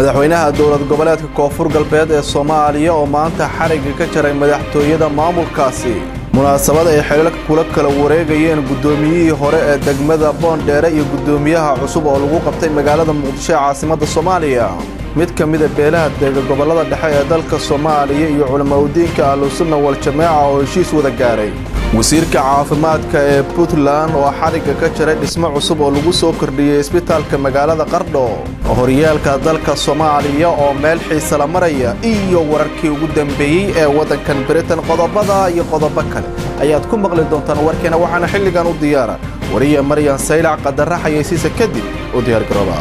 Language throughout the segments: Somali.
madaxweynaha dowlad goboleedka koonfur galbeed ee soomaaliya oo maanta xarigga ka jaray madaxtooyada maamulkaasi munaasabad ay xelalka kula kala wareegayeen guddoomiyihii hore ee degmada boondheere iyo guddoomiyaha cusub oo lagu qabtay magaalada muqdisho ee caasimadda soomaaliya mid ka mida beelaha deega gobollada dhexe ee dalka soomaaliya iyo culamaudiinka ahlusunna wal-jamaaca oo heshiis wada gaaray wasiirka caafimaadka ee puntland oo xarigga ka jaray dhismo cusub oo lagu soo kordhiyey isbitaalka magaalada qardho horyaalka dalka soomaaliya oo meel xiisa la maraya iyo wararkii ugu dambeeyey ee waddankan britain qodobada iyo qodobo kale ayaad ku maqli doontaan warkeena waxaana xilligan u diyaara wariya maryan saylac qadara xayeysiisa kadib u diyaargarooba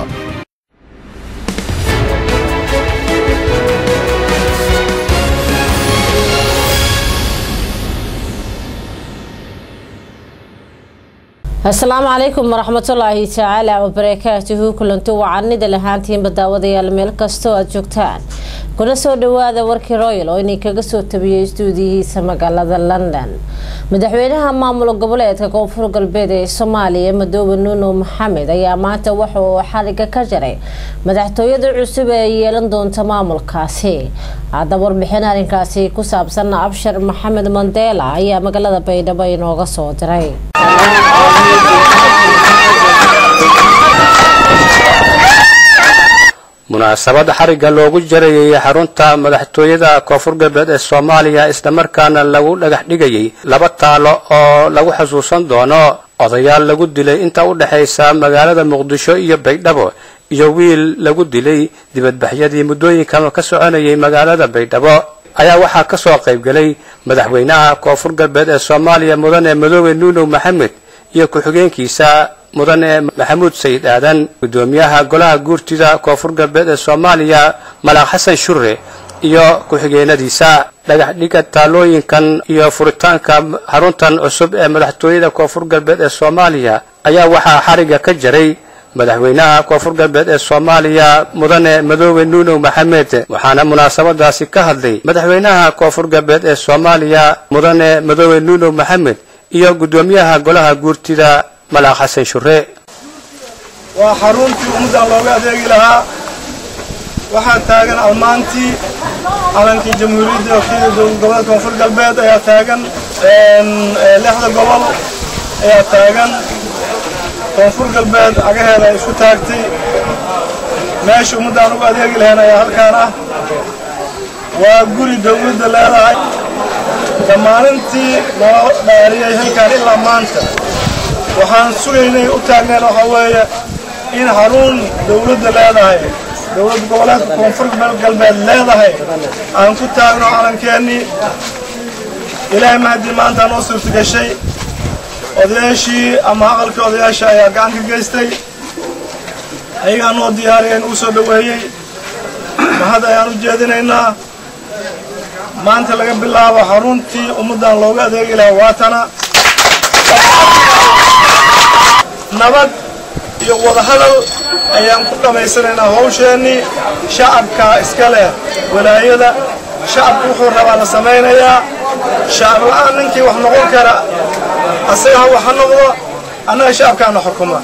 asalaamu calaykum waraxmatullaahi tacaala wabarakaatuhu kulanti wacanida lahaantiinba daawadayaal meel kastoo aad joogtaan kuna soo dhawaada warkii royal oo inay kaga soo tabiyey istuudiyihiisa magaalada london madaxweynaha maamul goboleedka koonfur galbeed ee soomaaliya madoobe nuuno maxamed ayaa maanta waxa uu xariga ka jaray madaxtooyada cusub ee yeelan doonta maamulkaasi hadda warbixin arrinkaasi ku saabsan abshar maxamed mandela ayaa magaalada baydhabo inooga soo diray munaasabad xarigga loogu jarayay xarunta madaxtooyada koonfur galbeed ee soomaaliya islamarkaana lagu dhagax dhigayay laba taalo oo lagu xusuusan doono odayaal lagu dilay inta u dhexaysa magaalada muqdisho iyo baydhabo iyo wiil lagu dilay dibadbaxyadii muddooyinkan ka soconayay magaalada baydhabo ayaa waxaa ka soo qaybgelay madaxweynaha koonfur galbeed ee soomaaliya mudane madoobe nuunow maxamed iyo ku-xigeenkiisa mudane maxamuud sayid aadan guddoomiyaha golaha guurtida koonfur galbeed ee soomaaliya malaaq xasan shure iyo ku-xigeenadiisa dhagax dhiga taalooyinkan iyo furitaanka xaruntan cusub ee madaxtooyada koonfur galbeed ee soomaaliya ayaa waxaa xarigga ka jaray madaxweynaha koonfur galbeed ee soomaaliya mudane madoobe nuunow maxamed waxaana munaasabadaasi ka hadlay madaxweynaha koonfur galbeed ee soomaaliya mudane madoobe nuunow maxamed iyo guddoomiyaha golaha guurtida malaaq xasan shure waa xaruntii ummaddan looga adeegi lahaa waxaa taagan almaantii calankii jamhuuriyadda wakiilda dowlad goboleedka koonfur galbeed ayaa taagan lixda gobol ayaa taagan koonfur galbeed cagaheeda ay isku taagtay meesha ummaddaan uga adeegi lahayn ayaa halkaan ah waa guri dawladda leedahay damaanintii loo dhaariyey halkaan ilaa maanta waxaan sugaynay u taagneen waxaa weeye in xarun dawladda leedahay dowlad goboleedka koonfur galbeed leedahay aan ku taagno calankeenii ilaahay mahadii maanta noo suurta gashay odayaashii ama aqalkii odayaasha ayaa gacan ka geystay ayagaa noo diyaariyeen uu soo dhoweeyey mahad ayaan u jeedinaynaa maanta laga bilaabo xaruntii ummaddan looga adeegi lahaa waatana nabad iyo wadahadal ayaan ku dhammaysanaynaa hawsheennii shacabka iska leh walaayada shacabku wuxuu rabaa la samaynayaa shacab la'aan ninkii wax noqon kara asaga ha wax ha noqdo annaga shacabkaana xukuma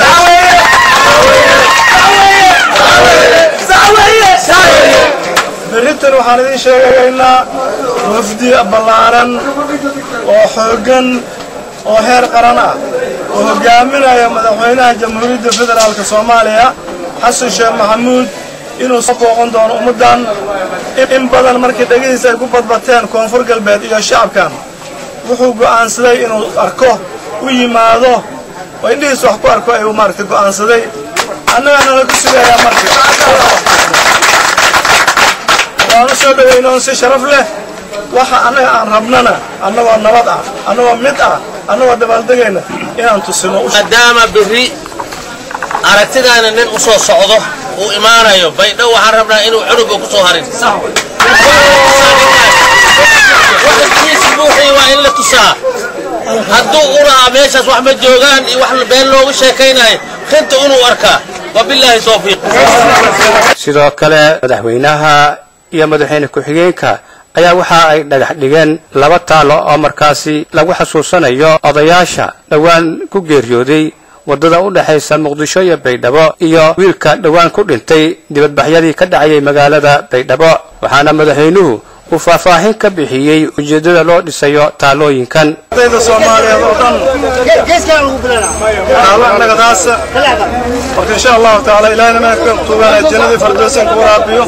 berrintan waxaan idiin sheegaynaa wafdi ballaaran oo xooggan oo heer qaran ah oo hogaaminaya madaxweynaha jamhuuriyadda federaalka soomaaliya xasan sheekh maxamuud inuu soo booqan doono ummaddan in badan markii dhegihiisa ay ku badbateen koonfur galbeed iyo shacabkan wuxuu go'aansaday inuu arko u yimaado oo indhihiis wax ku arko ayuu maaragtay go'aansaday annagana la ku sugayaa marka waan u soo dhowaynoon si sharaf leh waxa annaga aan rabnana annagoo nabad ah annagoo mid ah annagoo dabaaldegayna inaan tusino maadaama berri aragtidaana nin u soo socdo uu imaanayo baydho waxaan rabnaa inuu cunuga ku soo harin buuxii waa in la tusaa hadduu u lahaa meeshaas wax ma joogaan iyo wax been loogu sheekaynayo rinta inuu arkaa wabilaahi towfiiq sidoo kale madaxweynaha iyo madaxweyne ku-xigeenka ayaa waxa ay dhagax dhigeen laba taalo oo markaasi lagu xasuusanayo odayaasha dhowaan ku geeriyooday waddada u dhexaysa muqdisho iyo baydhabo iyo wiilka dhowaan ku dhintay dibadbaxyadii ka dhacayay magaalada baydhabo waxaana madaxweynuhu uu faahfaahin ka bixiyey ujeeddada loo dhisayo taalooyinkan ardayda soomaaliyeed oo dhan taalo annaga taasa marka insha allahu tacaala ilaahina meelka tuugana jannadii fardoosan ku waraabiyo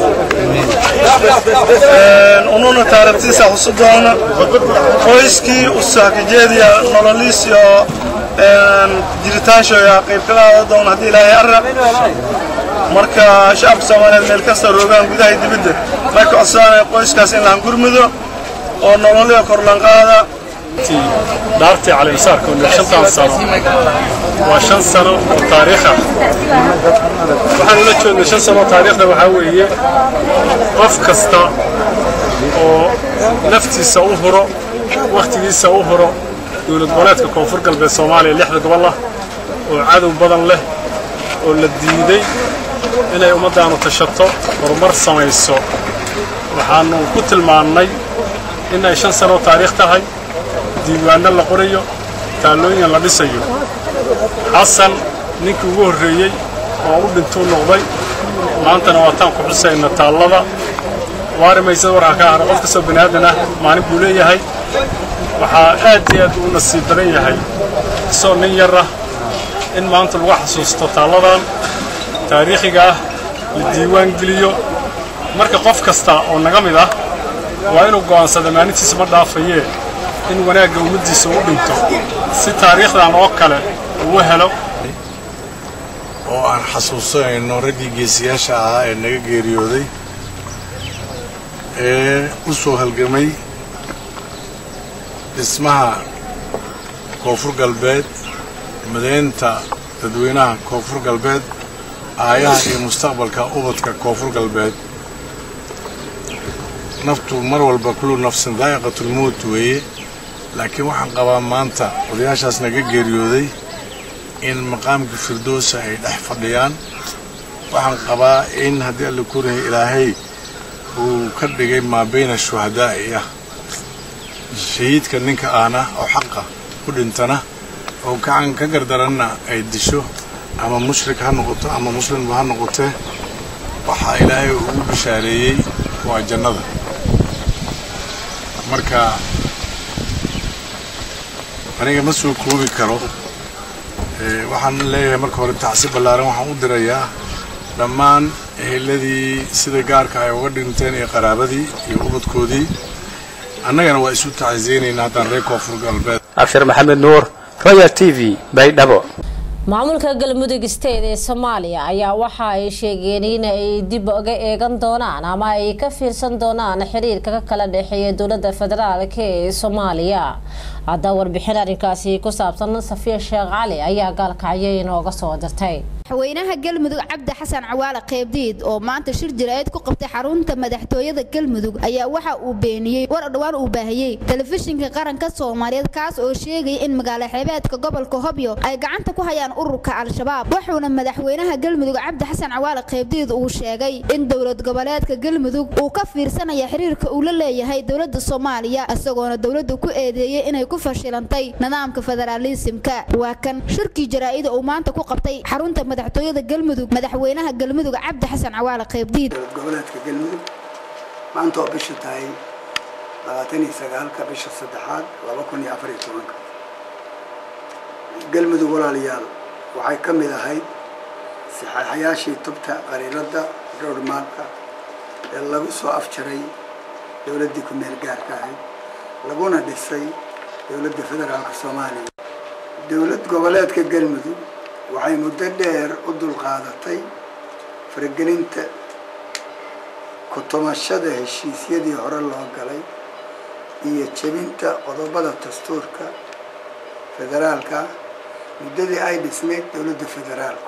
ununa taarabtiisa xusu doona qoyskii usahkajeediya nololiis iyo jiritaanshoya qayb ka qaada doona haddii ilaahay arra marka shacabka soomaaliyeed meel kasta roogaan gudaha iyo dibadda marka codsanaya qoyskaas in laan gurmudo oo nololiya korlanqaada dhaartii calimasaarka oo shantan sano waa shan sano oo taariikh ah waxaan ula joogna shan sano oo taariikhda waxaa weeye qof kasta oo naftiisa u huro wakhtigiisa u huro dowlad goboleedka koonfur galbeed soomaaliya lixda gobol ah oo cadow badan leh oo la diiday inay ummaddaanu tashato horumar samayso waxaannu ku tilmaannay inay shan sano oo taariikh tahay diiwaanno la qorayo taallooyin la dhisayo xasan ninkii ugu horreeyey oo u dhintuu noqday maantana waataan ku xusayna taallada waari maysada warkaa ka hara qof kastoo bani aadan ah maalin buu leeyahay waxaa aad iyo aad u nasiib badan yahay isagoo nin yar ah in maanta lagu xasuusto taalladan taariikhiga ah la diiwaan geliyo marka qof kasta oo naga mid ah waa inuu go'aansada maalintiisa ma dhaafayee in wanaagga ummaddiisa u dhinto si taariikhdan oo kale uu helo oo aan xasuusanayno raggii geesiyaasha ahaa ee naga geeriyooday ee u soo halgamay dhismaha koonfur galbeed madaynta dadweynaha koonfur galbeed aayaha iyo mustaqbalka ubadka koonfur galbeed naftu mar walba kullu nafsin daa'iqatulmowt weeye laakiin waxaan qabaa maanta odayaashaas naga geeriyooday in maqaamka firdowsa ay dhex fadhiyaan waxaan qabaa in haddii alla kuryahay ilaahay uu ka dhigay maa bayna shuhadaa'i ah shahiidka ninka ahna oo xaqa ku dhintana oo gacan ka gardaranna ay disho ama mushrik ha noqoto ama muslimba ha noqotee waxaa ilaahay ugu bishaareeyey waa jannada marka aniga ma soo koobi karo waxaan leeyahay marka hore tacsi ballaaran waxaan u dirayaa dhammaan eheladii sida gaarka ay uga dhinteen iyo qaraabadii iyo ubadkoodii annagana waa isu tacsiyeynaynaa haddaan reer koonfur galbeed abshir maxamed nuur royal t v baydhabo maamulka galmudug state ee soomaaliya ayaa waxa ay sheegeen in ay dib uga eegan doonaan ama ay ka fiirsan doonaan xiriirka ka kala dhexeeya dowlada federaalk ee soomaaliya hadda warbixin arrinkaasi ku saabsan safiya sheekh cali ayaa gaalkacyo inooga soo dirtay madaxweynaha galmudug cabdi xasan cawaale qeybdiid oo maanta shir jiraa'id ku qabtay xarunta madaxtooyada galmudug ayaa waxa uu beeniyey war dhowaan uu baahiyey telefishinka qaranka soomaaliyeed kaas oo sheegaya in magaalo xeebeedka gobolka hobyo ay gacanta ku hayaan ururka al-shabaab wuxuuna madaxweynaha galmudug cabdi xasan cawaale qeybdiid uu sheegay in dowlad goboleedka galmudug uu ka fiirsanaya xiriirka uu la leeyahay dowlada soomaaliya isagoona dowlada ku eedeeyey inay ku fashilantay nidaamka federaalisimka waa kan shirkii jaraa'ida uu maanta ku qabtay xarunta madaxtooyada galmudug madaxweynaha galmudug cabdi xasan cawaale qeybdiid dowlad goboleedka galmudug maanta oo bisha tahay labaatan iyo sagaalka bisha saddexaad laba kun iyo afar iyo tobanka galmudug walaalayaal waxay ka mid ahayd saxaaxayaashii tubta qariiradda dhowrmaarka ee lagu soo afjaray dowladdii ku meel gaarka ahayd laguna dhisay dowladda federaalka soomaaliya dowlad goboleedka galmudug waxay muddo dheer u dulqaadatay faragelinta kutumashada heshiisyadii hore loo galay iyo jebinta qodobada dastuurka federaalka muddadii ay dhisnayd dowladda federaalku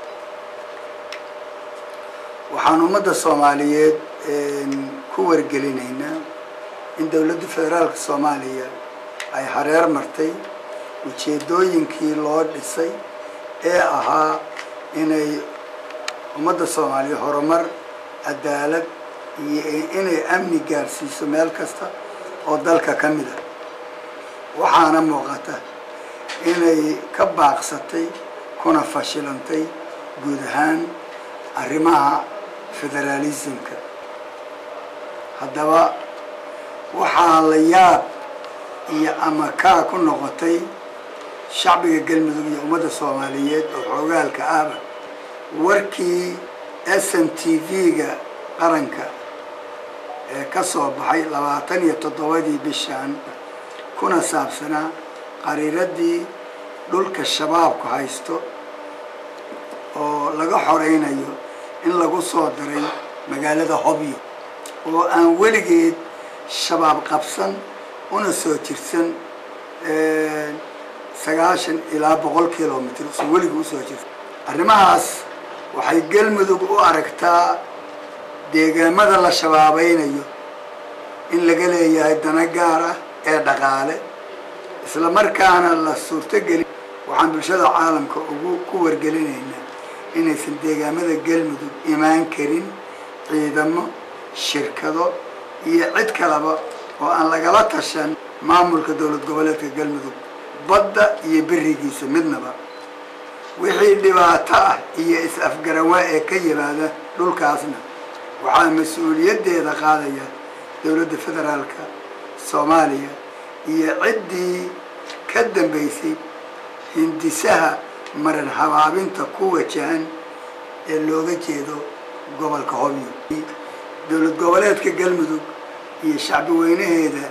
waxaan ummadda soomaaliyeed ku wargelinaynaa in dowladda federaalka soomaaliya ay hareer martay ujeedooyinkii loo dhisay ee ahaa inay ummadda soomaaliya horumar cadaalad iyo inay amni gaarsiiso meel kasta oo dalka ka mid a waxaana muuqata inay ka baaqsatay kuna fashilantay guud ahaan arrimaha federaalismka haddaba waxaa la yaab iyo amakaa ku noqotay shacbiga galmudug iyo ummadda soomaaliyeed oo xoogaalka ahba warkii s n t v-ga qaranka ee ka soo baxay labaatan iyo toddobadii bishan kuna saabsanaa qariiradii dhulka shabaabku haysto oo laga xoreynayo in lagu soo diray magaalada hobyo oo aan weligeed shabaab qabsan una soo jirsan sagaashan ilaa boqol kilomitr soo weligii usoo jirsan arrimahaas waxay galmudug u aragtaa deegaamada la shabaabeynayo in laga leeyahay dana gaar ah ee dhaqaale isla markaana la suurtogelin waxaan bulshada caalamka ugu ku wargelinaynaa inaysan deegaamada galmudug imaan karin ciidamo shirkado iyo cid kaleba oo aan lagala tashan maamulka dowlad goboleedka galmudug badda iyo berigiisa midnaba wixii dhibaato ah iyo is-afgarawaa ee ka yimaada dhulkaasna waxaa mas-uuliyaddeeda qaadaya dowladda federaalka soomaaliya iyo ciddii ka dambaysay hindisaha maran habaabinta ku wajahan ee looga jeedo gobolka hobyo dowlad goboleedka galmudug iyo shacbi weynaheeda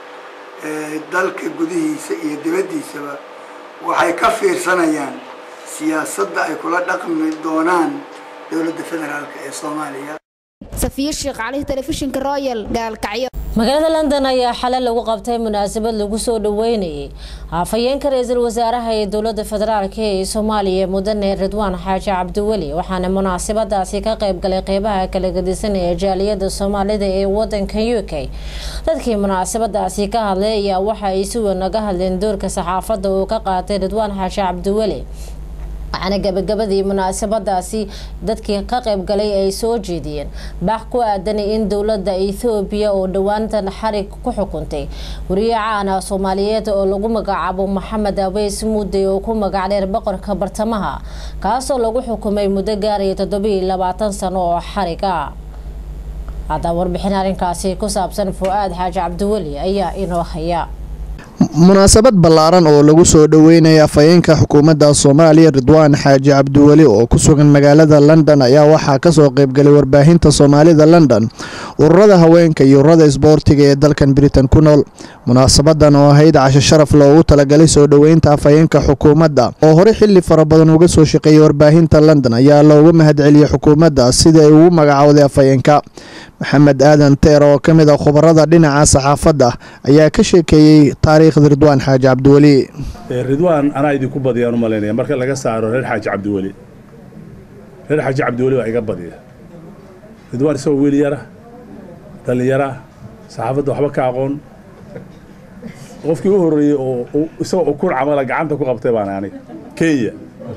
dalka gudihiisa iyo dibaddiisaba waxay ka fiirsanayaan siyaasadda ay kula dhaqmi doonaan dowladda federaalk ee soomaaliya safiir sheekh cali telefishinka royal gaalkacyo magaalada london ayaa xalay lagu qabtay munaasabad lagu soo dhaweynayay afhayeenka ra-iisul wasaaraha ee dowlada federaalk ee soomaaliya mudane ridwaan xaaji cabdiweli waxaana munaasabadaasi ka qeybgalay qeybaha kala gadisan ee jaaliyada soomaalida ee wadanka u k dadkii munaasabadaasi ka hadlay ayaa waxa ay si weyn naga hadleen doorka saxaafada uu ka qaatay ridwaan xaaji cabdiweli waxaana gabagabadii munaasabadaasi dadkii ka qaybgalay ay soo jeediyeen baax ku aadanay in dowlada ethoobiya oo dhowaantan xarig ku xukuntay wariye caana soomaaliyeed oo lagu magacaabo maxamed abeys mudday oo ku magac dheer boqorka bartamaha kaasoo lagu xukumay muddo gaaraya toddobiiyo labaatan sano oo xarig ah haddaba warbixin arrinkaasi ku saabsan fu-aad xaaji cabdiweli ayaa inoo haya munaasabad ballaaran oo lagu soo dhoweynaya afhayeenka xukuumadda soomaaliya ridwaan xaaji cabdiweli oo ku sugan magaalada london ayaa waxaa kasoo qeybgalay warbaahinta soomaalida london ururada haweenka iyo ururada isboortiga ee dalkan britain ku nool munaasabadan oo ahayd casho sharaf loogu talagalay soo dhoweynta afhayeenka xukuumadda oo hore xili fara badan uga soo shaqeeyay warbaahinta london ayaa looga mahadceliyey xukuumadda sida ay ugu magacowday afhayeenka maxamed aadan teer oo ka mid a khubarada dhinaca saxaafadda ayaa ka sheekeeyey taariikhda ridwaan xaaji cabdiweli ridwaan anaa idinku badiyaan u malaynaya marka laga saaro reer xaaji cabdiweli reer xaaji cabdiweli waa iga badiya ridwaan isagoo wiil yara dhallinyara saxaafadda waxba ka aqoon qofkii u horreeyey oo isagoo ukun camala gacanta ku qabtay baan aniga kenya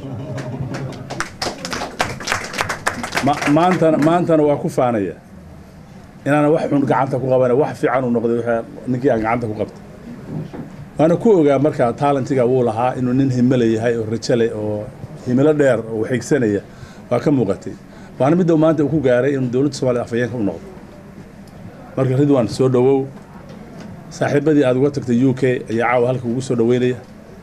maantana maantana waa ku faanaya inaana wax xun gacanta ku qabana wax fiican uu noqday ninkii aan gacanta ku qabtay waana ku ogaa markaa taalentiga wuu lahaa inuu nin himilo yahay oo rajale oo himilo dheer oo waxigsanaya waa ka muuqatay waana midda maanta uu ku gaaray inuu dowladda soomaliya afhayeenka u noqdo marka ridwan soo dhowow saaxiibadii aad uga tagtay u k ayaa caawa halka ugu soo dhoweynaya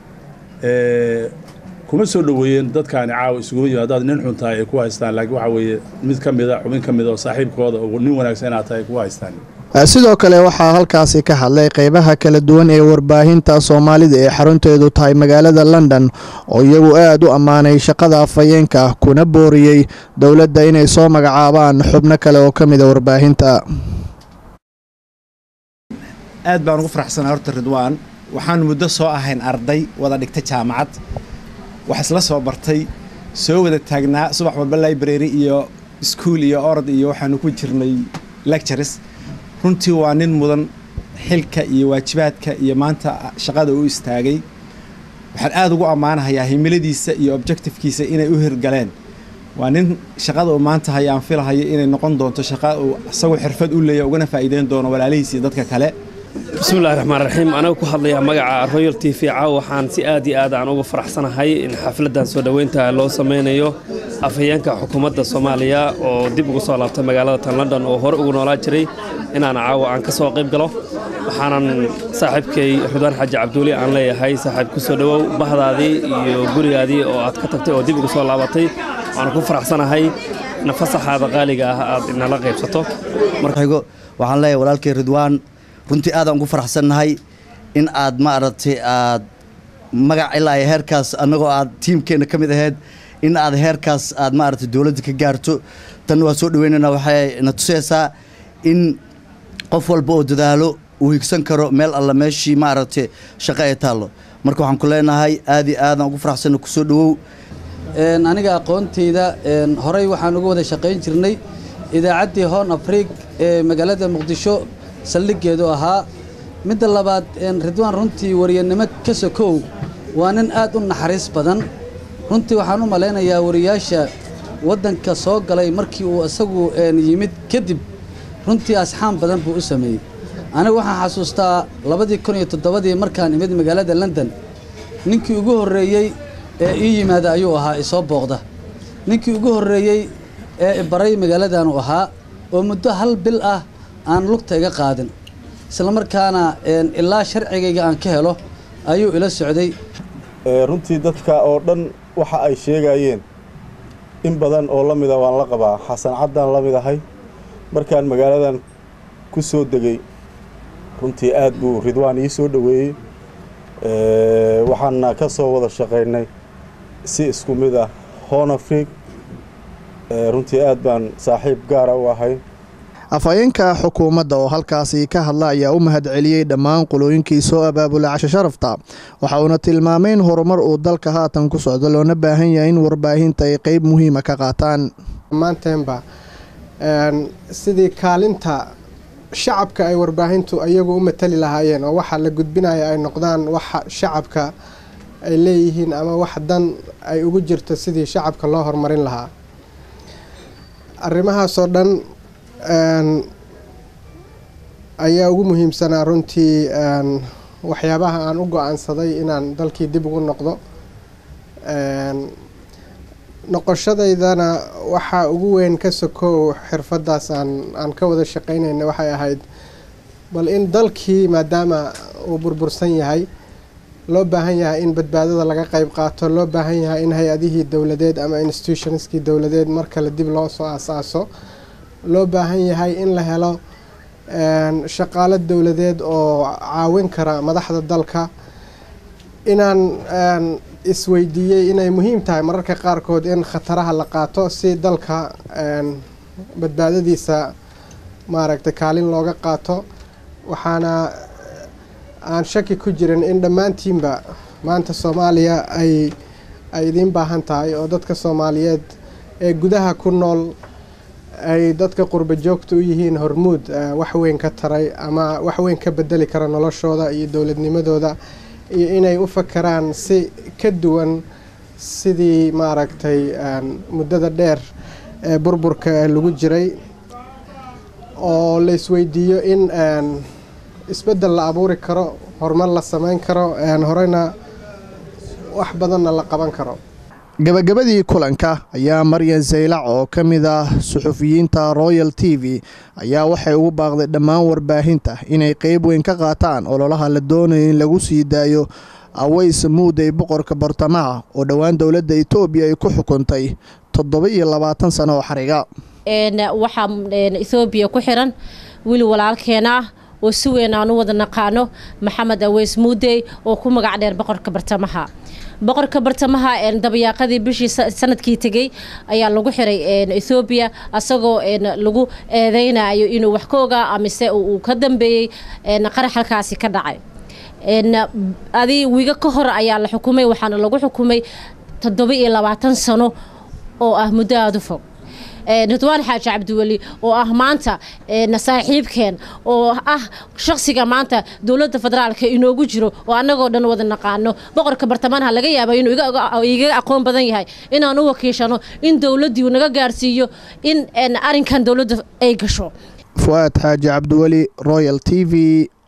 kuma soo dhoweeyeen dadkaani caawa isuguma yimi haddaad nin xun tahay ay ku haystaan laakiin waxaa weeye mid ka mida xubin ka mida oo saaxiibkooda oo nin wanaagsan inaad tahay ay ku haystaan sidoo kale waxaa halkaasi ka hadlay qeybaha kala duwan ee warbaahinta soomaalida ee xarunteedu tahay magaalada london oo iyagu aad u ammaanay shaqada afhayeenka kuna booriyey dowladda inay soo magacaabaan xubno kale oo ka mida warbaahinta aad baan ugu faraxsanaa horta ridwaan waxaan muddo soo ahayn arday wada dhigta jaamacad wax isla soo bartay soo wada taagnaa subax walba library iyo iskuol iyo orod iyo waxaanu ku jirnay lectures runtii waa nin mudan xilka iyo waajibaadka iyo maanta shaqada u istaagay waxaan aada ugu ammaanahayaa himiladiisa iyo objectivekiisa inay u hirgaleen waa nin shaqada uu maanta hayaan filahayo inay noqon doonto shaqa uu isagoo xirfad u leeya ugana faa'iideyn doono walaalihiis iyo dadka kale bismillahi raxmaan raxiim anaga ku hadlayaa magaca royal t v caaw waxaan si aad iyo aad aan uga faraxsanahay in xafladdan soo dhoweynta loo sameynayo afhayeenka xukuumadda soomaaliya oo dib ugu soo laabtay magaalada tan london oo hore ugu noolaa jiray inaan caawa aan ka soo qayb galo waxaanan saaxiibkay ridwaan xaaji cabduuli aan leeyahay saaxiib ku soo dhowow bahdaadii iyo gurigaadii oo aad ka tagtay oo dib ugu soo laabatay waana ku faraxsanahay nafasaxaada qaaliga ah aad inala qaybsato marxigo waxaan leeyahay walaalkay ridwaan runtii aadaan ugu faraxsannahay in aad maaragtay aad magac ilaa iyo heerkaas annagoo aad tiimkeenna ka mid ahayd in aad heerkaas aad maaragtay dowladda ka gaarto tan waa soo dhoweynaynaa waxay na tusaysaa in qof walba oo dadaalo uu higsan karo meel alla meeshii maaragtay shaqo ay taallo marka waxaan ku leenahay aad iyo aadaan ugu faraxsanna kusoo dhowow aniga aqoontayda horey waxaan uga wada shaqayn jirnay idaacaddii hoon afriig ee magaalada muqdisho saldhiggeedu ahaa midda labaad ridwaan runtii wariyanimo ka sokow waa nin aad u naxariis badan runtii waxaan u malaynayaa wariyaasha waddanka soo galay markii uu isagu yimid kadib runtii asxaan badan buu u sameeyey anigu waxaan xasuustaa labadii kun iyo toddobadii markaan imid magaalada london ninkii ugu horreeyey ee ii yimaada ayuu ahaa isoo booqda ninkii ugu horreeyey ee ibaray magaaladaanu ahaa oo muddo hal bil ah aan lugta iga qaadin islamarkaana ilaa sharcigayga aan ka helo ayuu ila socday runtii dadka oo dhan waxa ay sheegayeen in badan oo la mida waan la qabaa xasan caddaan la mid ahay markaan magaaladan ku soo degay runtii aad buu ridwaan ii soo dhoweeyey waxaana ka soo wada shaqaynay si isku mid ah hoon afriig runtii aad baan saaxiib gaara u ahay afhayeenka xukuumadda oo halkaasi ka hadla ayaa u mahad celiyey dhammaan qolooyinkii soo abaabulay casho sharafta waxa uuna tilmaamay in horumar uu dalka haatan ku socdo loona baahan yahay in warbaahinta ay qeyb muhiima ka qaataan maanteenba sidii kaalinta shacabka ay warbaahintu iyagu u matali lahaayeen oo waxa la gudbinaya ay noqdaan waxa shacabka ay leeyihiin ama wax dan ay ugu jirto sidii shacabka loo horumarin lahaa arrimahaasoo dhan ayaa ugu muhiimsanaa runtii waxyaabaha aan u go-aansaday inaan dalkii dib ugu noqdo noqoshadaydana waxaa ugu weyn ka sokow xirfadaas aan aan ka wada shaqeynayna waxay ahayd bal in dalkii maadaama uu burbursan yahay loo baahan yahay in badbaadada laga qeyb qaato loo baahan yahay in hay-adihii dowladeed ama institutionskii dowladeed mar kale dib loo soo aasaaso loo baahan yahay in la helo shaqaalo dowladeed oo caawin kara madaxda dalka inaan isweydiiyey inay muhiim tahay mararka qaarkood in khataraha la qaato si dalka badbaadadiisa maaragtay kaalin looga qaato waxaana aan shaki ku jirin in dhammaantiinba maanta soomaaliya ay ay idiin baahan tahay oo dadka soomaaliyeed ee gudaha ku nool ay dadka qurba joogta u yihiin hormuud wax weyn ka taray ama wax weyn ka bedeli kara noloshooda iyo dowladnimadooda iyo inay u fakaraan si ka duwan sidii maaragtay muddada dheer ee burburka lagu jiray oo la isweydiiyo in isbeddel la abuuri karo horumar la sameyn karo horeyna wax badanna la qaban karo gabagabadii kulanka ayaa maryan saylac oo ka mid ah suxufiyiinta royal t v ayaa waxay ugu baaqday dhammaan warbaahinta inay qeyb weyn ka qaataan ololaha la doonayo in lagu sii daayo aways muuday boqorka bartamaha oo dhowaan dowladda etoobiya ay ku xukuntay toddoba iyo labaatan sano oo xariga waxaa ethoobiya ku xiran wili walaalkeena ah oo si weyn aan u wada naqaano maxamed aweys muudey oo ku magac dheer boqorka bartamaha boqorka bartamaha dabayaaqadii bishii sanadkii tegey ayaa lagu xiray ethoobiya asagoo lagu eedeynayo inuu wax ka ogaa amise uu ka dambeeyey qarax halkaasi ka dhacay adi wiiga ka hor ayaa la xukumay waxaana lagu xukumay toddoba iyo labaatan sano oo ah muddo aada u fog ridwaan xaaji cabdiweli oo ah maanta saaxiibkeen oo ah shaqsiga maanta dowladda federaalka inoogu jiro oo annagoo dhan wada naqaano boqorka bartamaanha laga yaaba inuu igaga aqoon badan yahay inaan u wakiishano in dowladdii naga gaarsiiyo in arrinkan dowladda ay gasho fu'aad xaaji cabdiweli royal t v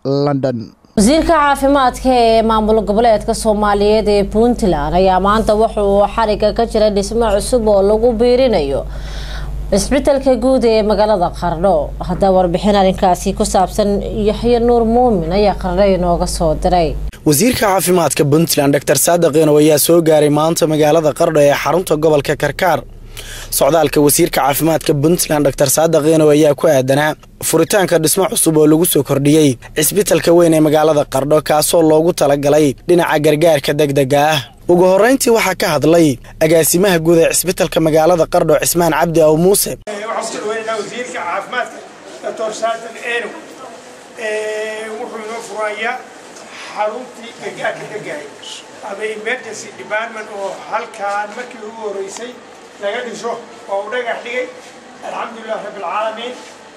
london wasiirka caafimaadka ee maamul goboleedka soomaaliyeed ee puntland ayaa maanta wuxuu xariga ka jira dhismo cusub oo lagu biirinayo cisbitalka guud ee magaalada qardho haddaa warbixin arrinkaasi ku saabsan yaxye nuur muumin ayaa qardho inooga soo diray wasiirka caafimaadka puntland dor saadiq inow ayaa soo gaaray maanta magaalada qardho ee xarunta gobolka karkaar socdaalka wasiirka caafimaadka puntland dor saadiq inow ayaa ku aadanaa furitaanka dhismo cusub oo lagu soo kordhiyey cisbitalka weyn ee magaalada qardho kaasoo loogu talagalay dhinaca gargaarka degdega ah ugu horreyntii waxaa ka hadlay agaasimaha guud ee cisbitalka magaalada qardho cismaan cabdi aw muuse wasiirka caafimaadka doctor saadiq enow wuxuu inoo furayaa xaruntii gargaarka degahay ama emergency department oo halkaan markii ugu horeysay laga dhiso oo uu dhagax dhigay alxamdulilah rabbilcaalamiin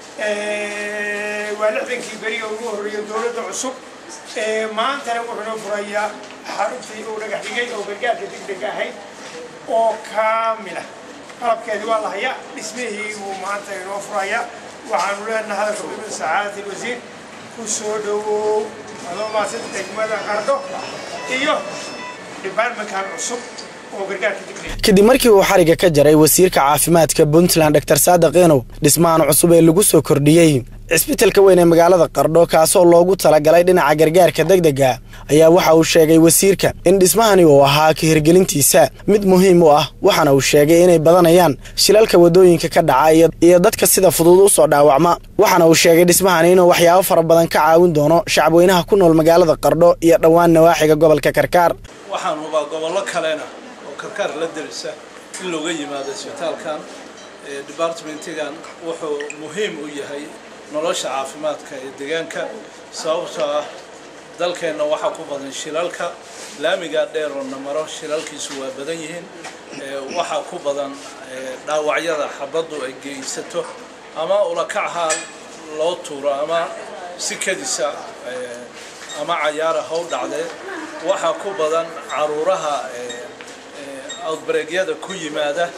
waa lixdankii beriga ugu horreeya dowladda cusub maantana wuxuu inoo furayaa xaruntii uu dhagax dhigay oo gargaarka degdega ahayd oo kaamila qalabkeedii waa la hayaa dhismihii uu maanta inoo furayaa waxaanu leenahay hadalka ibn sacaadati wasiir ku soo dhowow adoo maasan degmada qardho iyo departmentkan cusub oo gargaarka degdega kadib markii uu xariga ka jaray wasiirka caafimaadka puntland dor saadiq inow dhismahan cusub ee lagu soo kordhiyey cisbitalka weyn ee magaalada qardho kaasoo loogu talagalay dhinaca gargaarka degdega ayaa waxa uu sheegay wasiirka in dhismahani uu ahaa ka hirgelintiisa mid muhiim u ah waxaana uu sheegay inay badanayaan shilalka wadooyinka ka dhaca iyo dadka sida fudud u soo dhaawacma waxaana uu sheegay dhismahani inuu waxyaabo fara badan ka caawin doono shacabweynaha ku nool magaalada qardho iyo dhowaan nawaaxiga gobolka karkaar waxaan hubaa gobollo kalena oo karkaar la derisa in looga yimaado isbitaalkan departmentigan wuxuu muhiim u yahay nolosha caafimaadka ee deegaanka sababtoo ah dalkeenna waxaa ku badan shilalka laamigaa dheer oo na maro shilalkiisu waa badan yihiin waxaa ku badan dhaawacyada xabaddu ay geysato ama ulakachaal loo tuuro ama si kadisa ama cayaara how dhacdee waxaa ku badan caruuraha outbreegyada ku yimaada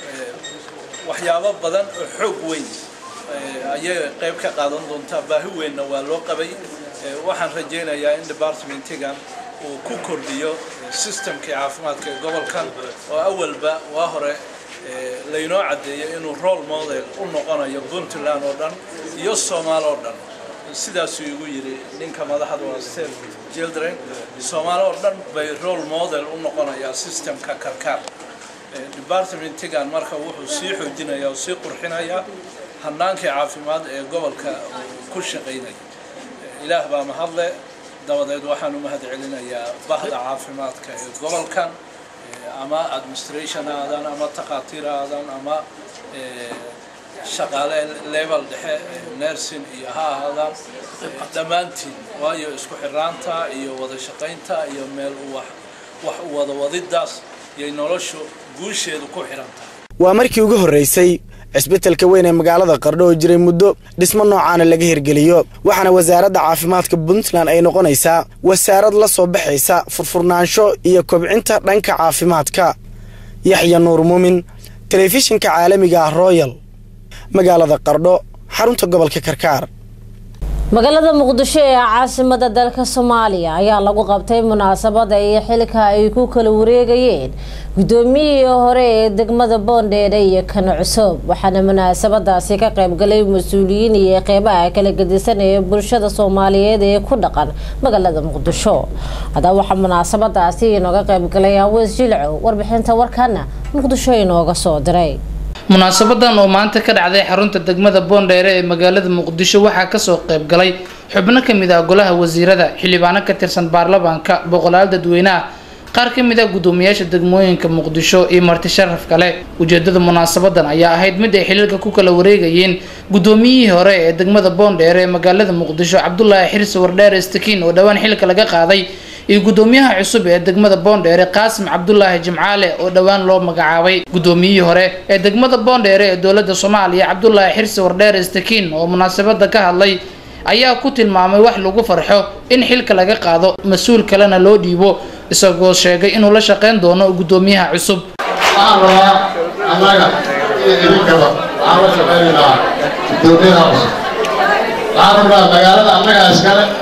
waxyaabo badan oo xoog weyn ayay qayb ka qaadan doontaa baahi weynna waa loo qabay waxaan rajaynayaa in departmentigan uu ku kordhiyo systemkii caafimaadka ee gobolkan oo awalba waa hore laynoo caddeeyo inuu role model u noqonayo puntland oo dhan iyo soomaal oo dhan sidaasuu igu yidhi ninka madaxda waa steve children soomaali oo dhan bay role model u noqonayaa systemka karkaar departmentigan marka wuxuu sii xoojinayaa oo sii qurxinayaa hannaankii caafimaad ee gobolka ku shaqaynaya ilaah baa mahadle dabadeed waxaan u mahad celinayaa bahda caafimaadka ee gobolkan ama administration ha aadaan ama takhaatiir ha aadaan ama shaqaale level dhexe nursing iyo ha ahaadaan dhammaantiin waayo isku xiraanta iyo wada shaqaynta iyo meel wax wax u wada wadiddaas yay noloshu guusheedu ku xiran tahay waa markii ugu horreysay cisbitalka weyn ee magaalada qardho oo jiray muddo dhismo noocaana laga hirgeliyo waxaana wasaaradda caafimaadka puntland ay noqonaysaa wasaarad la soo baxaysa furfurnaansho iyo kobcinta dhanka caafimaadka yaxya nuur muumin telefishinka caalamiga ah royal magaalada qardho xarunta gobolka karkaar magaalada muqdisho ee caasimada dalka soomaaliya ayaa lagu qabtay munaasabada iyo xilka ay ku kala wareegayeen gudoomiyihii hore ee degmada boondheere iyo kana cusub waxaana munaasabadaasi ka qaybgalay mas-uuliyiin iyo qeybaha kala gedisan ee bulshada soomaaliyeed ee ku dhaqan magaalada muqdisho haddaba waxaa munaasabadaasi inooga qaybgalay aweys jilco warbixinta warkana muqdisho inooga soo diray munaasabadan oo maanta ka dhacday xarunta degmada boondheere ee magaalada muqdisho waxaa kasoo qayb galay xubno kamid ah golaha wasiirada xildhibaano ka tirsan baarlamaanka boqolaal dadweynaha qaar ka mid ah guddoomiyaasha degmooyinka muqdisho iyo marti sharaf kale ujeedada munaasabadan ayaa ahayd mid ay xiliilka ku kala wareegayeen guddoomiyihii hore ee degmada boondheere ee magaalada muqdisho cabdulaahi xirsi wardheere stakiin oo dhowaan xilka laga qaaday iyo guddoomiyaha cusub ee degmada boondheere qaasim cabdulaahi jimcaale oo dhowaan loo magacaabay guddoomiyihii hore ee degmada boondheere ee dowladda soomaaliya cabdulaahi xirsi wardheere stakiin oo munaasabada ka hadlay ayaa ku tilmaamay wax lagu farxo in xilka laga qaado mas-uul kalena loo dhiibo isagoo sheegay inuu la shaqeyn doono guddoomiyaha cusub waxaan rabaa annaga iyo idinkaba waxaan la shaqaynaynaa guddoomiyaha cusub waxaan rabnaa magaalada annagaa iskale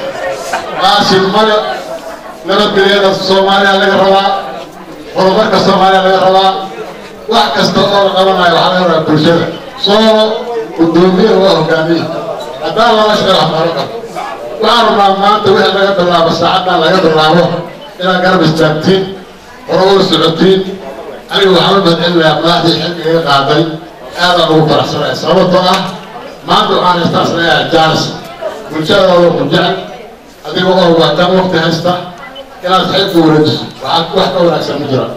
qaasim male nabadgelyada soomaaliya laga rabaa horumarka soomaaliya laga rabaa wax kasta oo la qabanayo waxaa laga rabaa bulshada soolo gudoomiye waa hogaamiye haddaan lala shaqeeyo waxbaaro karo waxaan rabnaa maanta wixii laga bilaabo saacaddan laga bilaabo inaad garab istaagtiin hore ula socotiin aniga waxaan u mahadcelinayaa madaxdii xilligaga qaaday aadaan ugu faraxsanaya sababtoo ah maanta waxaan haystaas leeyahay jaanis bulshadaada ku jecel adiga oo waataan waqti haysta inaad xilka wareejiso waxaa wax ka wanaagsan ma jira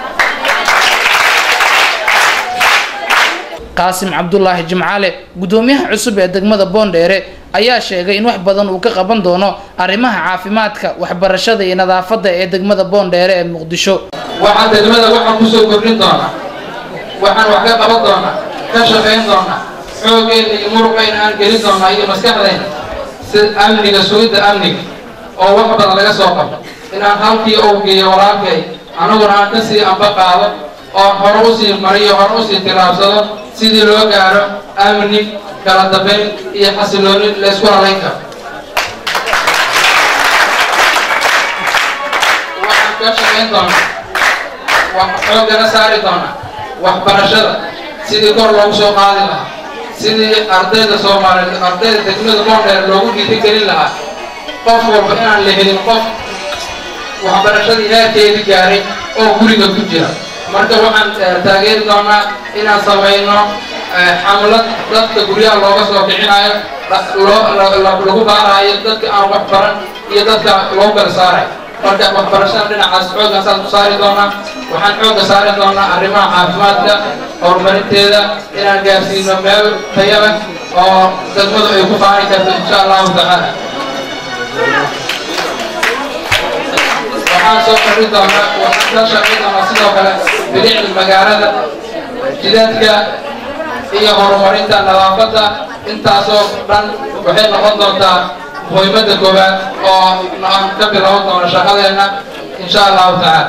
qaasim cabdulaahi jimcaale gudoomiyaha cusub ee degmada boondheere ayaa sheegay in wax badan uu ka qaban doono arrimaha caafimaadka waxbarashada iyo nadaafadda ee degmada boondheere ee muqdisho waxaan degmada waxaan kusoo kordhin doonaa waxaan wax ka qaban doonaa ka shaqayn doonaa xooggeena iyo muruqayna aan gelin doonaa iyo maskaxdayna si amniga sugidda amniga oo wax badan laga soo qabto inaan halkii uu geeyo walaalkay anaguna aan kasii amba qaado oo hore usii mariyo hore usii tilaabsado sidii loo gaaro amni kala dambayn iyo xasilooni laysku halayn karo waxaan ka shaqayn doonaa wax xoogana saari doonaa waxbarashada sidii kor loogu soo qaadi lahaa sidii ardayda soomaaliyeed ardayda degmada boondheer loogu dhiirigelin lahaa qof walba inaan la helin qof waxbarashadii heerkeedii gaaray oo guriga ku jira marka waxaan taageeri doonaa inaan samayno xamlad dadka guryaha looga soo bixinayo lagu baarayo dadka aan wax baran iyo dadka loo kala saarayo marka waxbarashada dhinacaas xooggan saas ku saari doonaa waxaan xoogga saari doonaa arrimaha caafimaadka horumarinteeda inaan gaarsiino meel tayo leh oo degmadu ay ku faani karto insha allahu tacaala waxaan soo kordhin doonaa waxaan ka shaqayn doonaa sidoo kale bilicda magaalada jidaadka iyo horumarinta nadaafadda intaasoo dhan waxay noqon doontaa muhiimadda koowaad oo aan ka bilaaban doono shaqadeenna insha allahu tacaala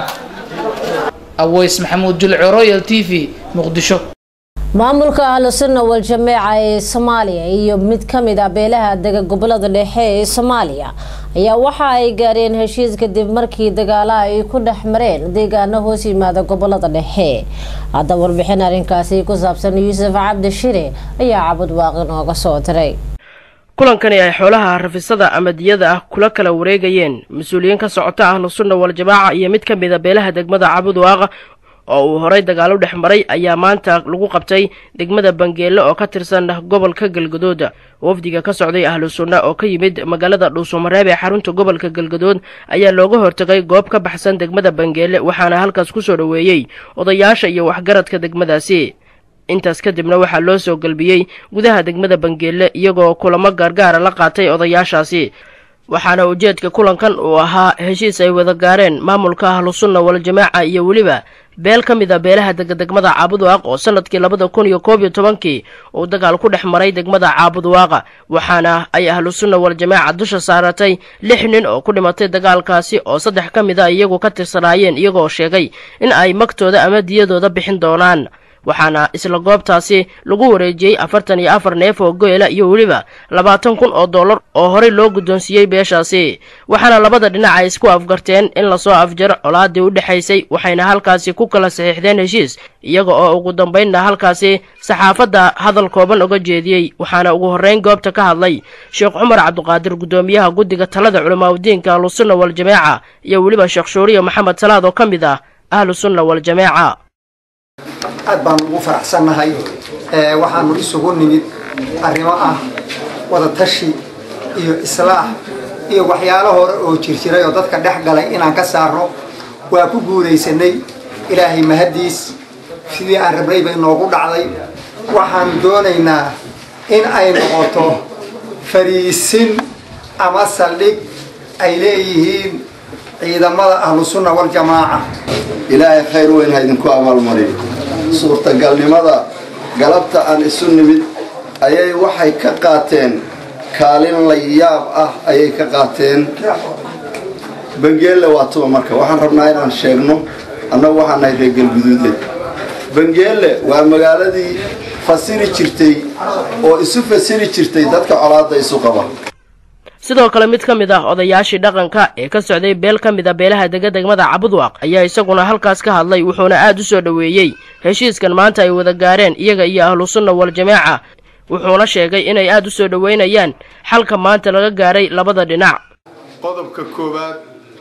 aweys maxamuud julco royal t v muqdisho maamulka ahlu sunna wal jameeca ee soomaaliya iyo mid ka mid ah beelaha dega gobolada dhexe ee soomaaliya ayaa waxa ay gaareen heshiis kadib markii dagaala ay ku dhex mareen deegaano hoos yimaada gobolada dhexe hadda warbixin arrinkaasi ku saabsan yuusuf cabdi shire ayaa cabud waaqi nooga soo diray kulankani ay xoolaha rafisada ama diyada ah kula kala wareegayeen mas-uuliyiin ka socota ahlu sunna wal jamaaca iyo mid ka mid a beelaha degmada cabud waaqa oo uu horay dagaalo dhex maray ayaa maanta lagu qabtay degmada bangeelle oo ka tirsan gobolka galgadood wafdiga ka socday ahlu sunna oo ka yimid magaalada dhuusamareeb ee xarunta gobolka galgadood ayaa looga hortagay goob ka baxsan degmada bangeelle waxaana halkaas ku soo dhoweeyey odayaasha iyo waxgaradka degmadaasi intaas kadibna waxaa loo soo galbiyey gudaha degmada bangeelle iyagoo kulamo gaargaara la qaatay odayaashaasi waxaana ujeedka kulankan uu ahaa heshiis ay wada gaareen maamulka ahlu sunna wal jamaaca iyo weliba beel ka mid a beelaha degadegmada caabudwaaq oo sanadkii labada kun iyo koob iyo tobankii uu dagaal ku dhex maray degmada caabudwaaqa waxaana ay ahlu sunna wal jamaaca dusha saaratay lix nin oo ku dhimatay dagaalkaasi oo saddex ka mid a iyagu ka tirsanaayeen iyagoo sheegay in ay magtooda ama diyadooda bixin doonaan waxaana isla goobtaasi lagu wareejiyey afartan iyo afar neef oo goyla iyo weliba labaatan kun oo dollar oo horey loo guddoonsiiyey beeshaasi waxaana labada dhinac ay isku afgarteen in lasoo afjaro colaadii u dhexaysay waxayna halkaasi ku kala saxiixdeen heshiis iyaga oo ugu dambaynna halkaasi saxaafadda hadal kooban uga jeediyey waxaana ugu horreyn goobta ka hadlay sheekh cumar cabdiqaadir guddoomiyaha guddiga talada culimaadudiinka ahlusunna wal jamaaca iyo weliba sheekh shuuriyo maxamed salaad oo ka mid ah ahlu sunna wal jamaaca aad baan ugu faraxsannahay waxaanu isugu nimid arrimo ah wadatashi iyo islaax iyo waxyaalo hore oo jirjiray oo dadka dhex galay inaan ka saarno waa ku guulaysanay ilaahay mahaddiis sidii aan rabnay bay noogu dhacday waxaan doonaynaa in ay noqoto fariisin ama saldhig ay leeyihiin ciidamada ahlusunna waljamaaca ilaahay khayr weyn ha idinku abaalmariyo suurtagalnimada galabta aan isu nimid ayay waxay ka qaateen kaalin la yaab ah ayay ka qaateen bangeelle waa tuba marka waxaan rabnaa inaan sheegno annagu waxaan nahay reer galguduude bangeelle waa magaaladii fasiri jirtay oo isu fasiri jirtay dadka colaadda isu qaba sidoo kale mid ka mid ah odayaashii dhaqanka ee ka socday beel ka mid a beelaha dega degmada cabudwaaq ayaa isaguna halkaas ka hadlay wuxuuna aad u soo dhoweeyey heshiiskan maanta ay wada gaareen iyaga iyo ahlusunna wal-jamaaca wuxuuna sheegay inay aad u soo dhoweynayaan xalka maanta laga gaaray labada dhinac qodobka koowaad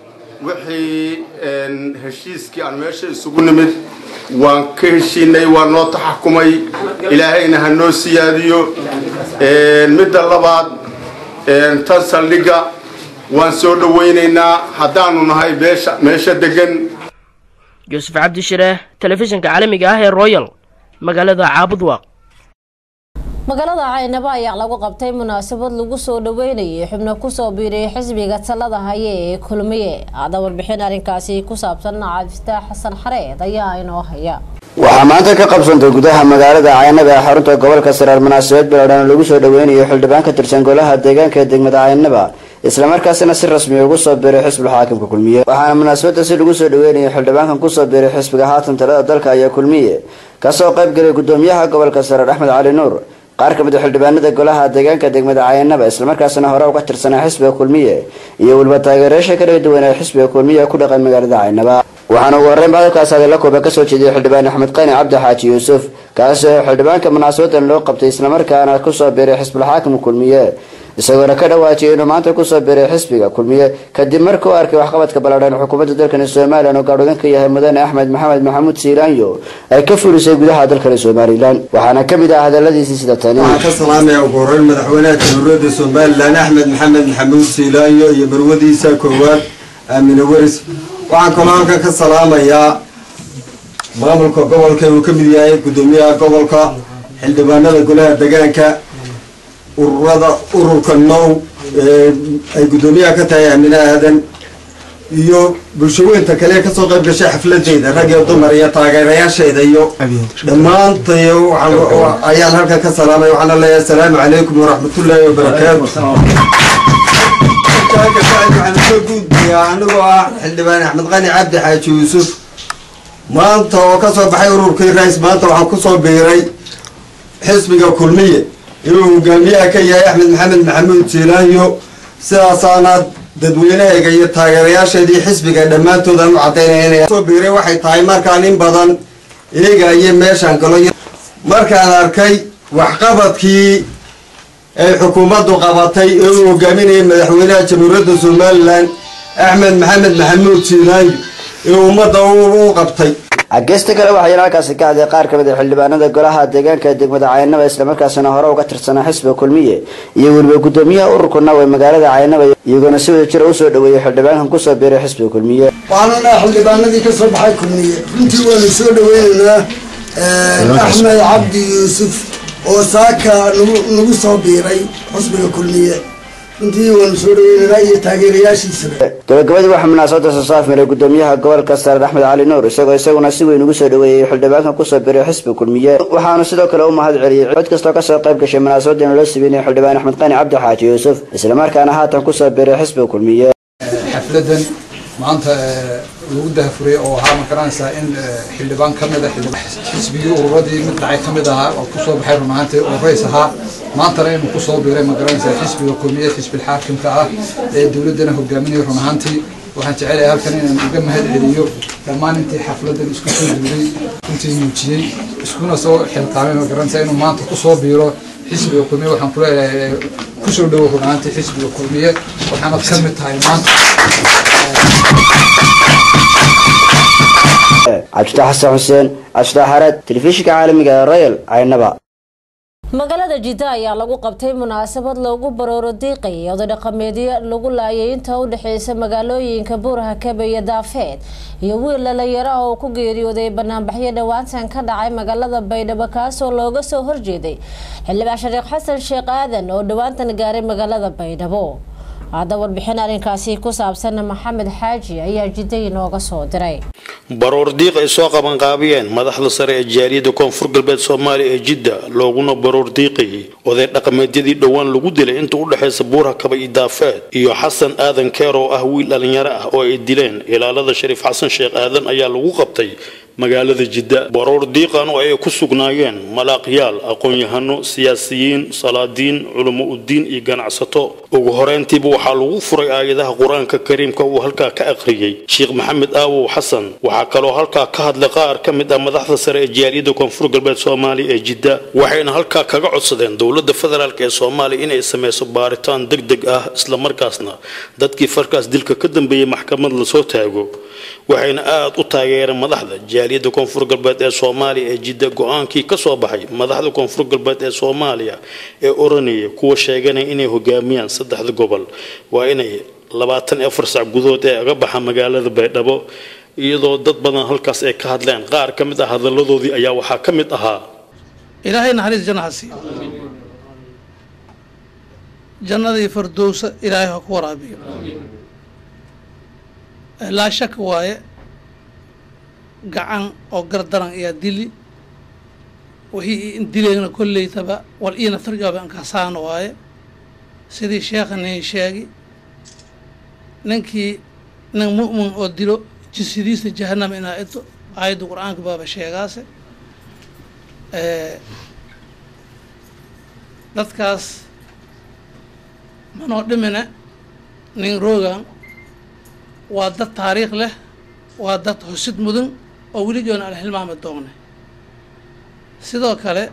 wixii heshiiskii aan meesha isugu nimid waan ka heshiinay waa noo taxakumay ilaahayna ha noo siyaadiyo midda labaad tan saldhigga waan soo dhowaynaynaa haddaanu nahay beesha meesha degan yuusuf cabdishire telefishinka caalamiga ah ee royal magaalada caabudwaaq magaalada caynabo ayaa lagu qabtay munaasabad lagu soo dhaweynayay xubno kusoo biiriyay xisbiga talada haye ee kulmiye ada warbixin arrinkaasi ku saabsan cabdifitaax xasan xareed ayaa inoo haya waxaa maanta ka qabsantay gudaha magaalada caynaba ee xarunta gobolka saraar munaasabad biloodhan lagu soo dhaweynayo xildhibaan ka tirsan golaha deegaanka ee degmada caynaba islamarkaasina si rasmi ugu soo biiray xisbiga xaakimka kulmiye waxaana munaasabada si lagu soo dhaweynayay xildhibaankan kusoo biiray xisbiga haatan talada dalka ayaa kulmiye kasoo qayb galay gudoomiyaha gobolka saraar axmed cali nuur qaar ka mid a xildhibaanada golaha deegaanka degmada cayanaba islamarkaasina hore uga tirsanaa xisbiga kulmiye iyo weliba taageerayaasha kala duwan ee xisbiga kulmiye ku dhaqan magaalada caynaba waxaana ugu horreyn hadalkaas hadalla kooba kasoo jeediyay xildhibaan axmed qani cabdi xaaji yuusuf kaasi oo xildhibaanka munaasabadan loo qabtay islamarkaana kusoo biiray xisbulxaakim kulmiye isagoona ka dhawaajiyay inuu maanta kusoo biiray xisbiga kulmiye kadib markii u arkay waxqabadka ballaadhan xukuumadda dalkani somalilan oo gaadhogan ka yahay mudane axmed maxamed maxamuud siilaanyo ay ka fulisay gudaha dalkani somalilan waxaana ka mid ah hadaladiisii sida tani waxaan ka salaamaya ugu horreyn madaxweynaha jamhuuriyadda somalilan axmed maxamed maxamuud siilaanyo iyo marwadiisa koowaad aamine weris waxaan kaloo halkan ka salaamayaa maamulka gobolka uu ka mid yahay gudoomiyaha gobolka xildhibaanada golaha degaanka ururada ururka now ay gudoomiyaha ka tahay aamine aadan iyo bulshaweynta kale ee kasoo qayb gashay xafladeeda rag iyo dumar iyo taageerayaasheeda iyo dhammaantay ayaan halkan ka salaamay waxaana leeyahay asalaamu calaykum waraxmatullaahi wabarakaatu waxaan soo gudbiyaa anigoo ah xildhibaan axmed qani cabdi xaaji yuusuf maanta oo kasoo baxay ururkii rais maanta waxaan kusoo biiray xisbiga kulmiye inuu hogaamiyaha ka yahay axmed maxamed maxamuud jiilaanyo sidaasaana dadweynahayga iyo taageerayaasheedii xisbiga dhammaantoodan u cadaynaya inay soo biiray waxay tahay markaan in badan eegaya meeshaan galo markaan arkay waxqabadkii ay xukuumaddu qabatay ee uu hogaaminayay madaxweynaha jamhuuriyadda somalilan axmed maxamed maxamuud jiilaanyo ee ummadda u qabtay ageysta kale waxaa halkaasi ka hadlay qaar ka mid a xildhibaanada golaha deegaanka ee degmada caynaba islamarkaasina hore uga tirsanaa xisbiga kulmiye iyo weliba gudoomiyaha ururka naw ee magaalada caynaba iyagoona si wada jira usoo dhaweeyay xildhibaankan kusoo biiray xisbiga kulmiye waxaanuna xildhibaanadii ka soo baxay kulmiye runtii waanu soo dhaweynaynaa axmed cabdi yuusuf oo saaka nagu soo biiray xisbiga kulmiye runtii waanu soo dhaweynaynaa iyo taageerayaashiisaba gabagabadii waxaa munaasabada soo saafmaray gudoomiyaha gobolka saareed axmed cali nuur isagoo isaguna si weyn ugu soo dhaweeyey xildhibaankan kusoo biray xisbiga kulmiye waxaanu sidoo kale u mahad celiyey cod kastoo kasoo qayb gashay munaasabadan loo sameynaya xildhibaan axmed qani cabdi xaaji yuusuf islamarkaana haatan kusoo biray xisbiga kulmiye xafladan maanta lagu dahafuray oo waxaa ma garanaysaa in xildhibaan ka mid a xisbigii ururadii mid dhacay ka mid ahaa oo kusoo baxay run ahaantii oo rays ahaa maantana inuu kusoo biiray ma garanaysaa xisbiga kulmiye xisbil xaakimka ah ee dowladdana hogaaminaya run ahaantii waxaan jecelahay halkan inaan uga mahad celiyo dhammaan intii xafladan isku soo duulay runtii muujiyey iskuna soo xilqaamay ma garanaysaa inuu maanta kusoo biiro xisbiga kulmiye waxaan ku leeyahay kusoo dhowo run ahaantii xisbiga kulmiye waxaanad ka mid tahay maanta cabdifatax xasan xuseen cabdifatax xareed telefishinka caalamiga ee royal caynaba magaalada jidda ayaa lagu qabtay munaasabad loogu barooro diiqayay oday dhaqameedyo lagu laayay inta u dhexeysa magaalooyinka buuraha kabe iyo daafeed iyo wiil dhalinyaro ah oo ku geeriyooday banaanbaxyo dhowaantan ka dhacay magaalada baydhabo kaasoo looga soo horjeeday xildhibaan shariikh xasan sheekh aadan oo dhowaantan gaaray magaalada baydhabo hadda warbixin arrinkaasi ku saabsan maxamed xaaji ayaa jidda inooga soo diray baroor diiq ay soo qabanqaabiyeen madaxda sare ee jaariyadda koonfur galbeed soomaaliya ee jidda looguna baroor diiqayay oday dhaqameedyadii dhowaan lagu dilay inta u dhexaysa buurha kaba iyo daafeed iyo xasan aadan keer oo ah wiil dhallinyaro ah oo ay dileen ilaalada shariif xasan sheekh aadan ayaa lagu qabtay magaalada jidda baroor diiqan oo ay ku sugnaayeen malaaqyaal aqoon-yahano siyaasiyiin salaadiin culamo udiin iyo ganacsato ugu horeyntiiba waxaa lagu furay aayadaha qur-aanka kariimka uu halkaa ka akhriyey sheekh maxamed aawow xasan waxaa kaloo halkaa ka hadlay qaar ka mid ah madaxda sare ee jaaliyadda koonfur galbeed soomaaliya ee jidda waxayna halkaa kaga codsadeen dowladda federaalk ee soomaaliya inay sameyso baaritaan deg deg ah islamarkaasna dadkii farkaas dilka ka dambeeyey maxkamad lasoo taago waxayna aada u taageereen madaxda jaaliyadda koonfur galbeed ee soomaaliya ee jidda go-aankii ka soo baxay madaxda koonfur galbeed ee soomaaliya ee oranaya kuwa sheeganaya inay hogaamiyaan saddexda gobol waa inay labaatan iyo afar sac gudood ee aga baxa magaalada baydhabo iyadoo dad badan halkaas ay ka hadleen qaar ka mid ah hadalladoodii ayaa waxaa ka mid ahaa ilaahay naxariis janna ha siiyo jannadii fardowsa ilaahay ha ku waraabiyo laa shaka waaye gacan oo gardaran ayaa dili wixii in dileegna kolleytaba wal iina tarjoobe an kasaana waaye sidii sheekhanin sheegi ninkii nin mu'min oo dilo jinsidiisa jahanama inaa ito aayadda qur-aanka baaba sheegaase dadkaas manoo dhimine nin roogan waa dad taariikh leh waa dad xusid mudan oo weli joona aan hilmaami doonay sidoo kale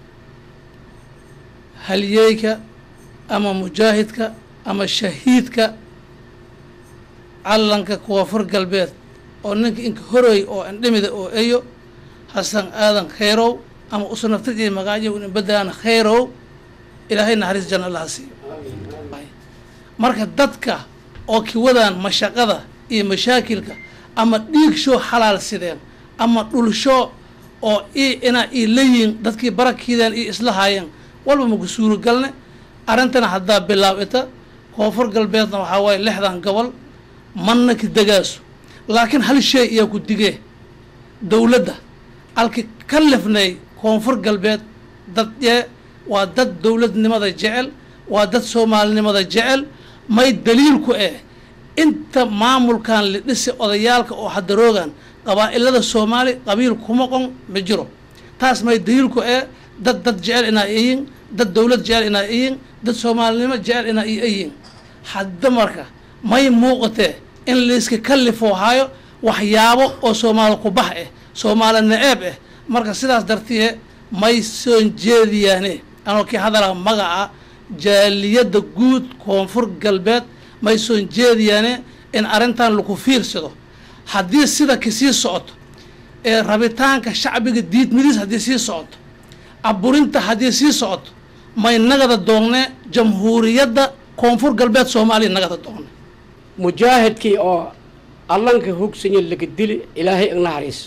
halyeyka ama mujaahidka ama shahiidka calanka koonfur galbeed oo ninka inka horoy oo indhimida oo eyo hasan aadan khayrow ama usanaftijiy magaajo in badaan khayrow ilaahay naxariis janna allaha siiyo marka dadka oo kiwadaan mashaqada iyo mashaakilka ama dhiig shoo xalaal sideen ama dhulsho oo i inaa ii layiin dadkii barakiideen iyo isla haayeen walba maku suuragalne arrintana haddaa bilaabita koonfur galbeedna waxaa waaye lixdan gobol manna ka degaaso laakiin hal shay iyaa ku digee dowladda alki ka lifnay koonfur galbeed dad yee waa dad dowladnimada jecel waa dad soomaalinimada jecel may daliilku eh inta maamulkan la dhisi odayaalka oo hadaroogan qabaa'ilada soomaali qabiil kuma qon ma jiro taas may daliilku eh dad dad jecel inaa iyin dad dowlad jecel inaa iyin dad soomaalinimo jecel inaa i iyin hadda marka may muuqatee in layska kalifoo hayo waxyaabo oo soomaali kubax eh soomaali naceeb eh marka sidaas dartiye may soon jeediyaane anoo kii hadalaa magaca jaaliyadda guud koonfur galbeed may soon jeediyaane in arrintan lagu fiirsado haddii sida kasii socoto ee rabitaanka shacbiga diidmadiis haddii sii socoto aburinta haddii sii socoto may nagada doonne jamhuuriyadda koonfur galbeed soomaaliya nagada doonne mujaahidkii oo allanka hogsanyo laga dili ilaahay ignaxariis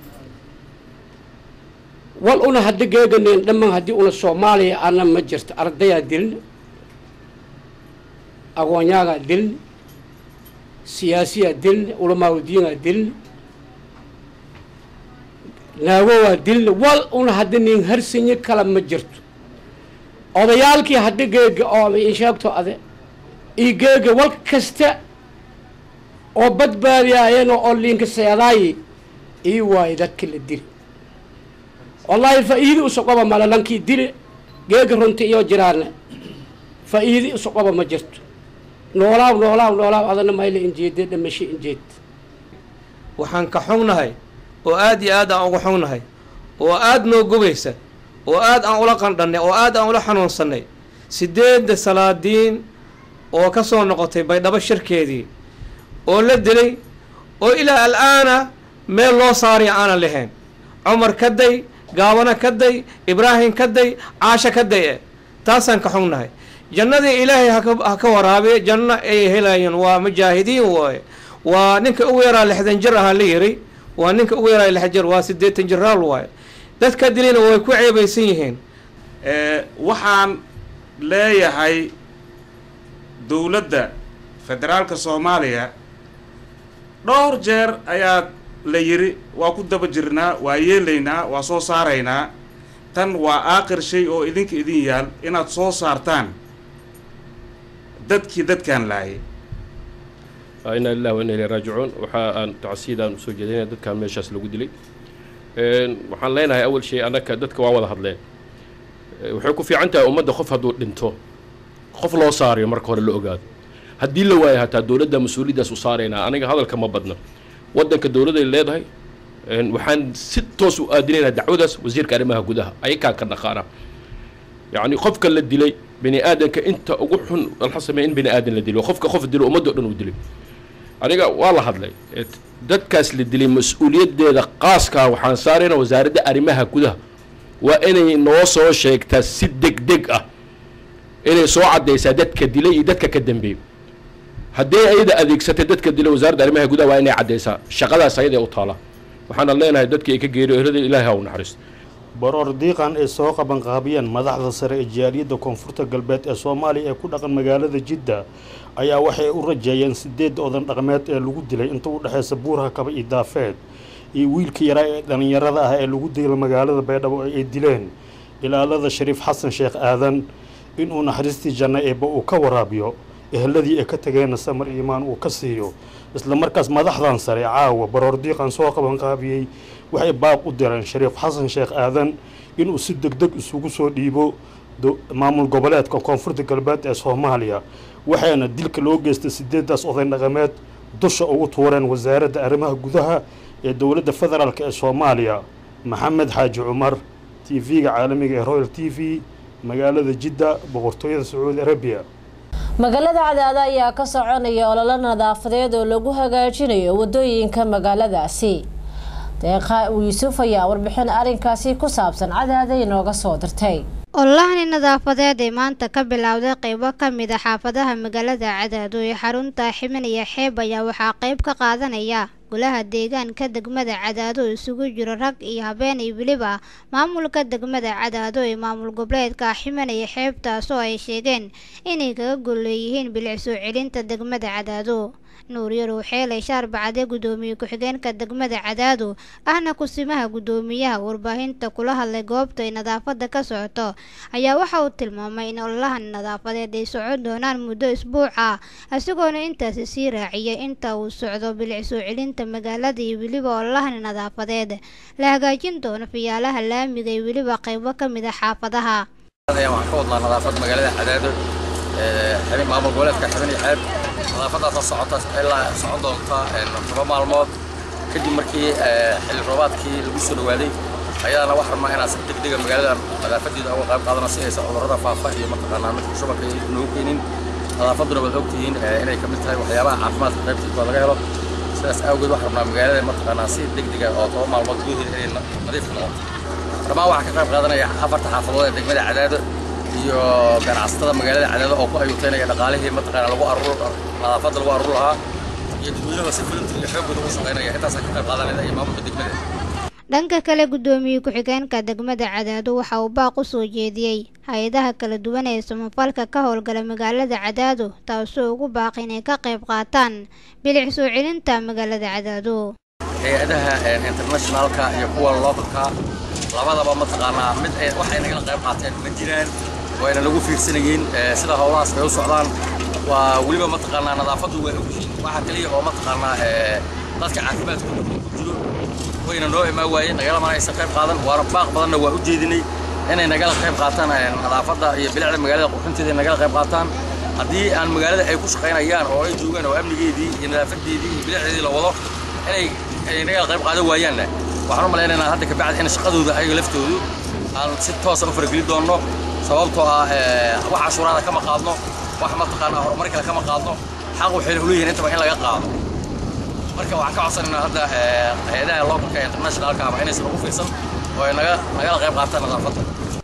wal una haddi geeganeen dhamman haddii una soomaaliya ana ma jirto ardayaa dilin aqoonyaagaa dilin siyaasiyaa dilin ulamaauldiingaa dilin naagowaa dilin wal una haddi nin harsanyo kala ma jirto odayaalkii haddi geega oo insheegto ade io geega wal kasta oo badbaadiyaayeen oo liinka seedaayi ii waayo dadka la dili wallaahi faa'iidi usoqoba male lankii dili geega runti iyo jiraane faa'iidi usoqoba ma jirto noolaaw noolaaw noolaaw adana mayla injeede dhamasho injeed waxaan ka xognahay oo aad iyo aad aan uga xognahay oo aad noo gubaysa oo aad aan ula qandhannay oo aad aan ula xanuunsannay sideedda salaadiin oo ka soo noqotay baydhabo shirkeedii oo la dilay oo ilaa al'aana meel loo saariya aanan lahayn cumar ka day gaabana ka day ibraahim ka day caasho ka day e taasaan ka xognahay jannadii ilaahay ha ka waraabiya janno ay helayeen waa mujaahidiin waaye waa ninka ugu yaraa lixdan jir ahaa la yiri waa ninka ugu yaraa lix jir waa siddeetan jiraal waaye dadka dilina way ku ceebaysan yihiin waxaan leeyahay dowladda federaalka soomaaliya dhowr jeer ayaa la yiri waa ku daba jirnaa waa yeelaynaa waa soo saaraynaa tan waa aakhir shay oo idinka idin yaal inaad soo saartaan dadkii dadkaan laayay inaa lillahi wa inaa ilayhi raajicuun waxa aan tacsiidaan usoo jeedinaya dadkan meeshaas lagu dilay waxaan leenahay awal shay annaka dadka waa wada hadleen waxay ku fiican tahay ummadda qof hadduu dhinto qof loo saarayo marka hore la ogaado haddii la waayo hataa dowladda mas-uuliyaddaas u saaraynaa aniga hadalka ma badna waddanka dowladday leedahay waxaan si toos u aadinaynaa dacwadaas wasiirka arrimaha gudaha ayakaa ka dhaqaana yacni qofka la dilay bini aadanka inta ugu xun waxa sameeya in bini aadan la dilo qofka qof dilo ummadda o dhan uu dilay aniga waa la hadlay dadkaas la dilay mas-uuliyaddeeda qaaskaa waxaan saaraynaa wasaaradda arrimaha gudaha waa inay noo soo sheegtaa si deg deg ah inay soo caddaysaa dadka dilay iyo dadka ka dambeeyey haddii ayada adeegsatay dadka dilay wasaaradda arrimaha gudaha waa inay caddaysaa shaqadaas ayada u taala waxaana leenahay dadkii ay ka geeriyo ehlada ilaahay ha u naxariisto baroor diiqan ay soo qabanqaabiyeen madaxda sare ee jaaliyadda koonfurta galbeed ee soomaaliya ee ku dhaqan magaalada jidda ayaa waxay u rajeeyeen sideed odan dhaqameed ee lagu dilay inta u dhexaysa buuraha kaba iyo daafeed iyo wiilka yaraa ee dhallinyarada ah ee lagu dilay magaalada baydhabo ay dileen ilaalada shariif xasan sheekh aadan inuu naxariistii janno eebba uu ka waraabiyo eheladii ay ka tageenna samar iimaan uu ka siiyo isla markaas madaxdan sare caawa baroor diiqan soo qabanqaabiyey waxay baab u direen shariif xasan sheekh aadan inuu si deg deg isugu soo dhiibo maamul goboleedka koonfurta galbeed ee soomaaliya waxaana dilka loo geystay sideedaas oday dhaqameed dusha ugu tuureen wasaaradda arrimaha gudaha ee dowladda federaalk ee soomaaliya maxamed xaaji cumar t v-ga caalamiga ee royal t v magaalada jidda boqortooyada sacuudi arabiya magaalada cadaada ayaa ka soconaya ololo nadaafadeed oo lagu hagaajinayo wadooyinka magaaladaasi deeqa yuusuf ayaa warbixin arrinkaasi ku saabsan cadaada inooga soo dirtay ololahani nadaafadeed ee maanta ka bilowday qeybo ka mid a xaafadaha magaalada cadaado ee xarunta ximin iyo xeeb ayaa waxaa qeyb ka qaadanaya golaha deegaanka degmada cadaado isugu jiro rag iyo habeen iyo weliba maamulka degmada cadaado ee maamul goboleedka ximan iyo xeeb taasoo ay sheegeen inay kaga golleeyihiin bilic soo celinta degmada cadaado nuur yarow xeelay shaar bacade gudoomiye ku-xigeenka degmada cadaado ahna kusimaha gudoomiyaha warbaahinta kula hadlay goobta ay nadaafada ka socoto ayaa waxa uu tilmaamay in ololahan nadaafadeed ay socon doonaan muddo isbuuc ah isagoona intaasi sii raaciyay inta uu socdo bilic soo celinta magaalada iyo weliba ololahan nadaafadeed la hagaajin doono fiyaalaha laamiga iyo weliba qeybo ka mid a xaafadaha waxaan ka wadnaa nadaafad magaalada cadaado xibin maamul goboleedka xibin iyo xeeb nadaafadaasoo socota ilaa socon doonta toba maalmood kadib markii xilli roobaadkii lagu soo dhawaaday ayadana wax rabnaa inaan si degdega magaalada nadaafadeeda uga qayb qaadano si aysan cudurrada faafa iyo mataqaanaa midka shubanka noogu keenin nadaafaduna waad ogtihiin inay kamid tahay waxyaabaha caafimaadka qaybtiisa laga helo sidaas awgeed waxaan rabnaa magaalada mataqaanaa si degdega oo toba maalmood gudaheeda inay nadiif noqoto dhammaan waxaa ka qayb qaadanaya afarta xaafadood ee degmada cadaado iyo ganacsatada magaalada cadaado oo ku ayuuteynaya dhaqaalihii mataqaanaa lagu arur nadaafadda lagu arur lahaa iyo dadweynaha si filimtiga xoogooda ugu shaqaynaya intaasaa ka qayb qaadanaya iyo maamulka degmada dhanka kale gudoomiye ku-xigeenka degmada cadaado waxa uu baaq u soo jeediyey hay-adaha kala duwan ee samafalka ka howlgala magaalada cadaado taasoo ugu baaqi inay ka qayb qaataan bilic soo celinta magaalada cadaado hay-adaha internationalka iyo kuwa localka labadaba mataqaanaa mid waxay nagala qayb qaateen ma jiraan wayna lagu fiirsanayeen sida howlahaas ay u socdaan waa weliba mataqaanaa nadaafaddu waa ogyihiin waxaa kaliya oo mataqaanaa dadka caafimaadkooda ku jiro wayna noo imaan waayeen nagalama aysan qayb qaadan waana baaq badanna waa u jeedinay inay nagala qayb qaataan nadaafadda iyo bilicda magaalada qurxinteeda nagala qayb qaataan haddii aan magaalada ay ku shaqaynayaan oo ay joogaan oo amnigeedii iyo nadaafadeedii iyo bilicdeedii la wado inay ay nagala qayb qaadan waayaanna waxaan u malaynaynaa hadda kabacdi in shaqadooda ayaga laftoodu aan si toosa u farageli doonno sababtoo ah wax cashuuraada kama qaadno wax mataqaanaa horumar kale kama qaadno xaq waxayna uleeyihiin intaba in laga qaado marka waxaan ka codsanaynaa hadda hay-adaha localka internationalka ama inaysan ugu fiirsan oo ay naga nagala qayb qaataan nadaafadda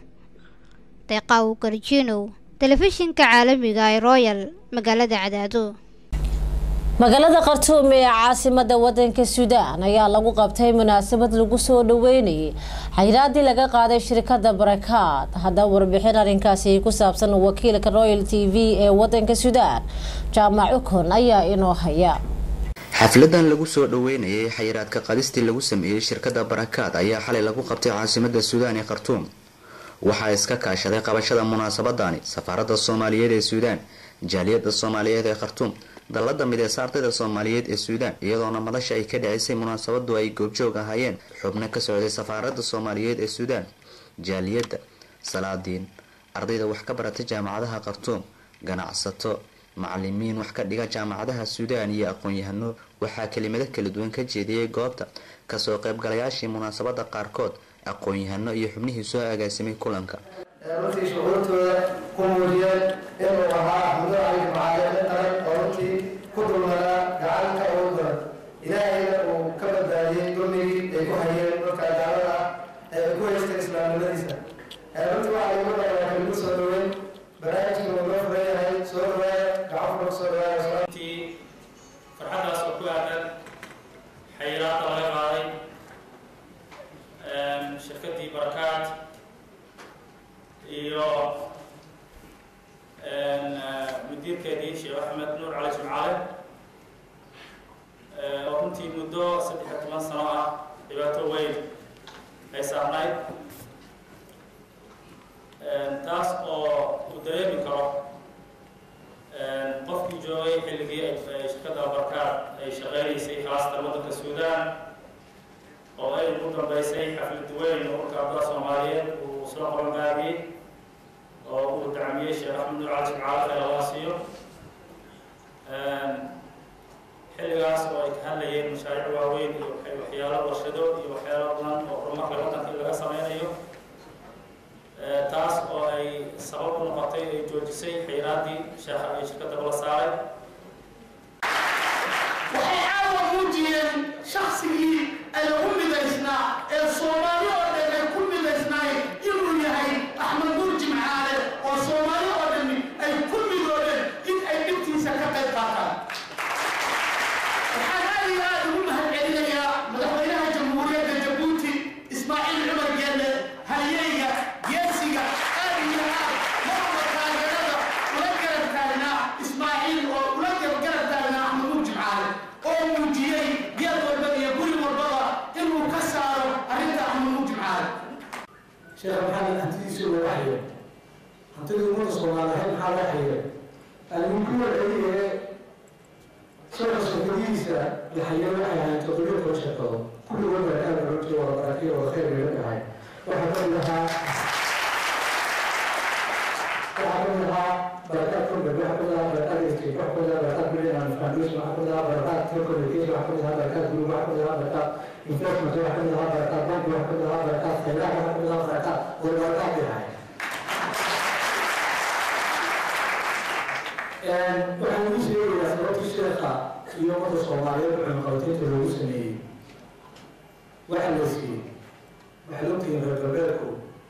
deeqaw garjinow telefishinka caalamiga ee royal magaalada cadaado magaalada khartuum ee caasimada wadanka suudaan ayaa lagu qabtay munaasabad lagu soo dhaweynayay xayiraadii laga qaaday shirkada barakaad haddaba warbixin arrinkaasi ku saabsan wakiilka royal t v ee wadanka suudaan jaamac ukon ayaa inoo haya xafladan lagu soo dhaweynayay xayiraadka qadistii lagu sameeyey shirkada barakaad ayaa xalay lagu qabtay caasimada suudaan ee khartuum waxaa iska kaashaday qabashada munaasabadani safaaradda soomaaliyeed ee suudaan jaaliyadda soomaaliyeed ee khartuum dallada mideysa ardayda soomaaliyeed ee suudaan iyadoona madasha ay ka dhicisay munaasabadu ay goobjoog ahaayeen xubno ka socday safaaradda soomaaliyeed ee suudaan jaaliyadda salaadiin ardayda wax ka barata jaamacadaha khartuum ganacsato macalimiin wax ka dhiga jaamacadaha suudaan iyo aqoon-yahano waxaa kelimado kala duwan ka jeediyey goobta kasoo qaybgalayaashii munaasabada qaarkood aqoon-yahano iyo xubnihii soo agaasimay kulanka runtii shucuurtooda ku muujiyeen inuu ahaa axmudo cali macaale nin qaran oo runtii ku dulmanaa gacanka ugu daran ilaahayna uu ka badbaadiyey dulmigii ay ku hayeen dadka gaalada ah ee ay ku haysteen islaamnimadiisa runtii waxaa lagu dhayaa kaligu soo dhaweyn barnaamijka uu noo furan yahay soo dhawaaya gacan fura soo dhawaaya runtii farxaddaas oo ku aadan xayiraadda laga qaaday shirkaddii barakaad iyo mudiirkeedii sheekh axmed nuur cali jimcaale oo runtii muddo saddex iyo toban sano ah dhibaato weyn ay saarnayd taas oo uu dareemi karo qofkii joogay xilligii ay shirkadda barkaad ay shaqaynaysay khaasatan waddanka suudaan oo ay ugu dambeysay xaflad weyn oo urka abdaa soomaaliyeed uu soo qabangaabiyey oo uu dacmiyey sheekh axmed nuur cali jimcaale khayr allah siiyo xilligaas oo ay ka hadlayeen mashaariic waaweyn iyo waxyaalo warshado iyo waxyaalo badan oo horumarka waddanka in laga sameynayo taas oo ay sabab u noqotay ay joojisay xayraaddii sheekha ay shirkadda la saaray waxay caawa muujiyeen shaksigii ay u midaysnaa ee soomaali oo dhan ay ku midaysnaay inuu yahay axmed nuur jimcaale oo soomaali oo dhami ay ku midoodeen in ay dhibtiisa ka qayb qaataan waxaan aad iyo aad ugu mahadcelinayaa madaxweynaha jamhuuriyadda jabuuti ismaaciil cumar geelle halyeyga geesiga aad iyo aad marba taageerada ula garab taagnaa ismaaciil oo ula garab taagnaa axmed nuur jimcaale oo muujiyey geed walba iyo guri walbaba inuu ka saaro arrinta axmed nuur jimcaale sheekh maxamed hantidiisa loo hayo hantidii ummadda soomaaliyeed maxaa loo hayo almukuwa celiye sheekha shirkadihiisa la hayo waxay ahayd toddobiyo toban shirkado kulligood barkaan runtii wada barakiyo wada khayr bay leedahay waxaa ka mid ahaa waxaa ka mid ahaa barakaad company waxaa ka mid ahaa barakaad estate waxaa ka mid ahaa barakaad million and foundation waxaa ka mid ahaa barakaad telecommunication waxaa ka mid ahaa barakaad group waxaa ka mid ahaa barakaad investment waxaa ka mid ahaa barakaad bank waxaa ka mid ahaa barakaad khayraad waxaa ka mid ahaa barakaad wada barakaad bay ahayd waxaan ugu sheegayaa sababtii sheekha iyo ummadda soomaaliyeed cunaqabataynta loogu sameeyey waxaa la siiyey waxaad ogtihiin reer galbeedku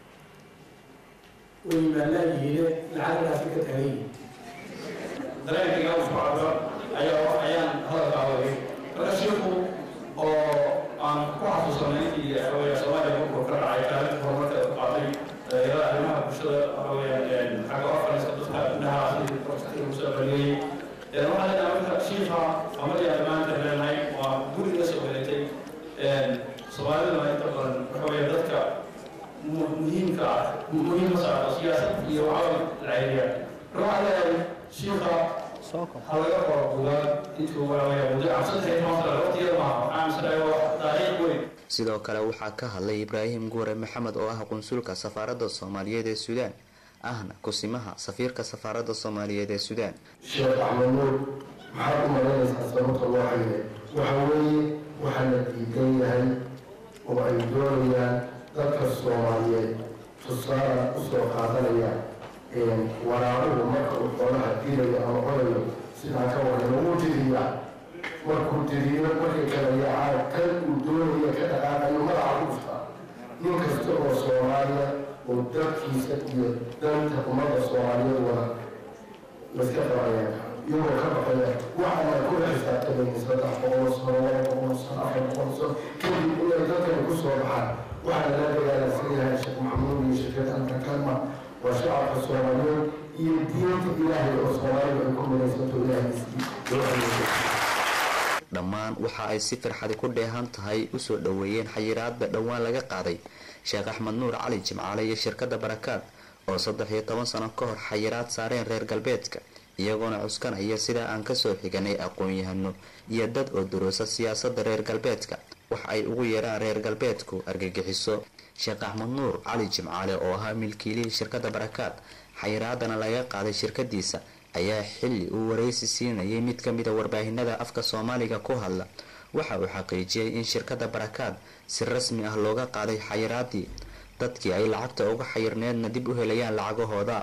way yimaadaan yihiine lacagtaasi ka tagan yihin dareenkayga u socdo ayaa ayaan hadalka awagay marka shiiku oo aan ku xasuusanay intii waxaweya soomaaliya markuu ka dhacay kaalinta horumarka u qaatay dhalinyarada arrimaha bulshada waxaweyaan xagga orfaniska dadka indhaha sidii profesorka ugu soo celiyey waxaa leedahay marka shiifa amadii aan maanta leenahay waa guriga soo helatay soomaaliduna inta badan waxaweya dadka muhiimka ah muhiima saarto siyaasad iyo caawin lacayriya marka waxaa leedahay shiifa ha laga qoro buugaag intuu waxaweya muddo cabsaddex iyo toban sano waqtigeeda maaha waxaa aaminsanaya waa taariikh weyn sidoo kale waxaa ka hadlay ibraahim guure maxamed oo ah qunsulka safaaradda soomaaliyeed ee suudaan ahna kusimaha safiirka safaaradda soomaaliyeed ee suudaan sheekh axmed nuur maxaad u malaynaysaa sababta loo hayay waxa weeye waxaa la diidan yahay oo ay doonayaan dadka soomaaliyeed tusaala usoo qaadanaya waraabuhu marka uu xoolaha diilayo ama codayo sidaan ka warrama wuu diriyaa markuu diriyo markay kala yaacaan kan uu doonaya ka dhaqaaqayo madaxa ku dhufta nin kasta oo soomaaliya oo dadkiisa iyo danta ummadda soomaaliyeed wada laska qabanaya iyagoo ka baqaya waxaana kula xisaabtamayn saddex boqol sano laba boqol sano afar boqol sano kadib inay dadkani ku soo baxaan waxaa lala dagaalansan yahay sheekh maxamuud iyo shirkada antakalma waa shacabka soomaaliyeed iyo diinta ilaahay oo soomaalidu ay ku midaysanto ilaahay dhammaan waxa ay si firxadi ku dheehan tahay usoo dhoweeyeen xayiraadba dhowaan laga qaaday sheekh axmed nuur cali jimcaale iyo shirkadda barakaad oo saddex iyo toban sano ka hor xayiraad saareen reer galbeedka iyagoona cuskanaya sida aan kasoo xiganay aqoon-yahano iyo dad oo duruusa siyaasadda reer galbeedka wax ay ugu yeeraan reer galbeedku argagixiso sheekh axmed nuur cali jimcaale oo ahaa milkiilihii shirkadda barakaad xayiraadana laga qaaday shirkadiisa ayaa xilli uu waraysi siinayay mid ka mida warbaahinada afka soomaaliga ku hadla waxa uu xaqiijiyey in shirkadda barakaad si rasmi ah looga qaaday xayiraadii dadkii ay lacagta uga xayirneedna dib u helayaan lacagahooda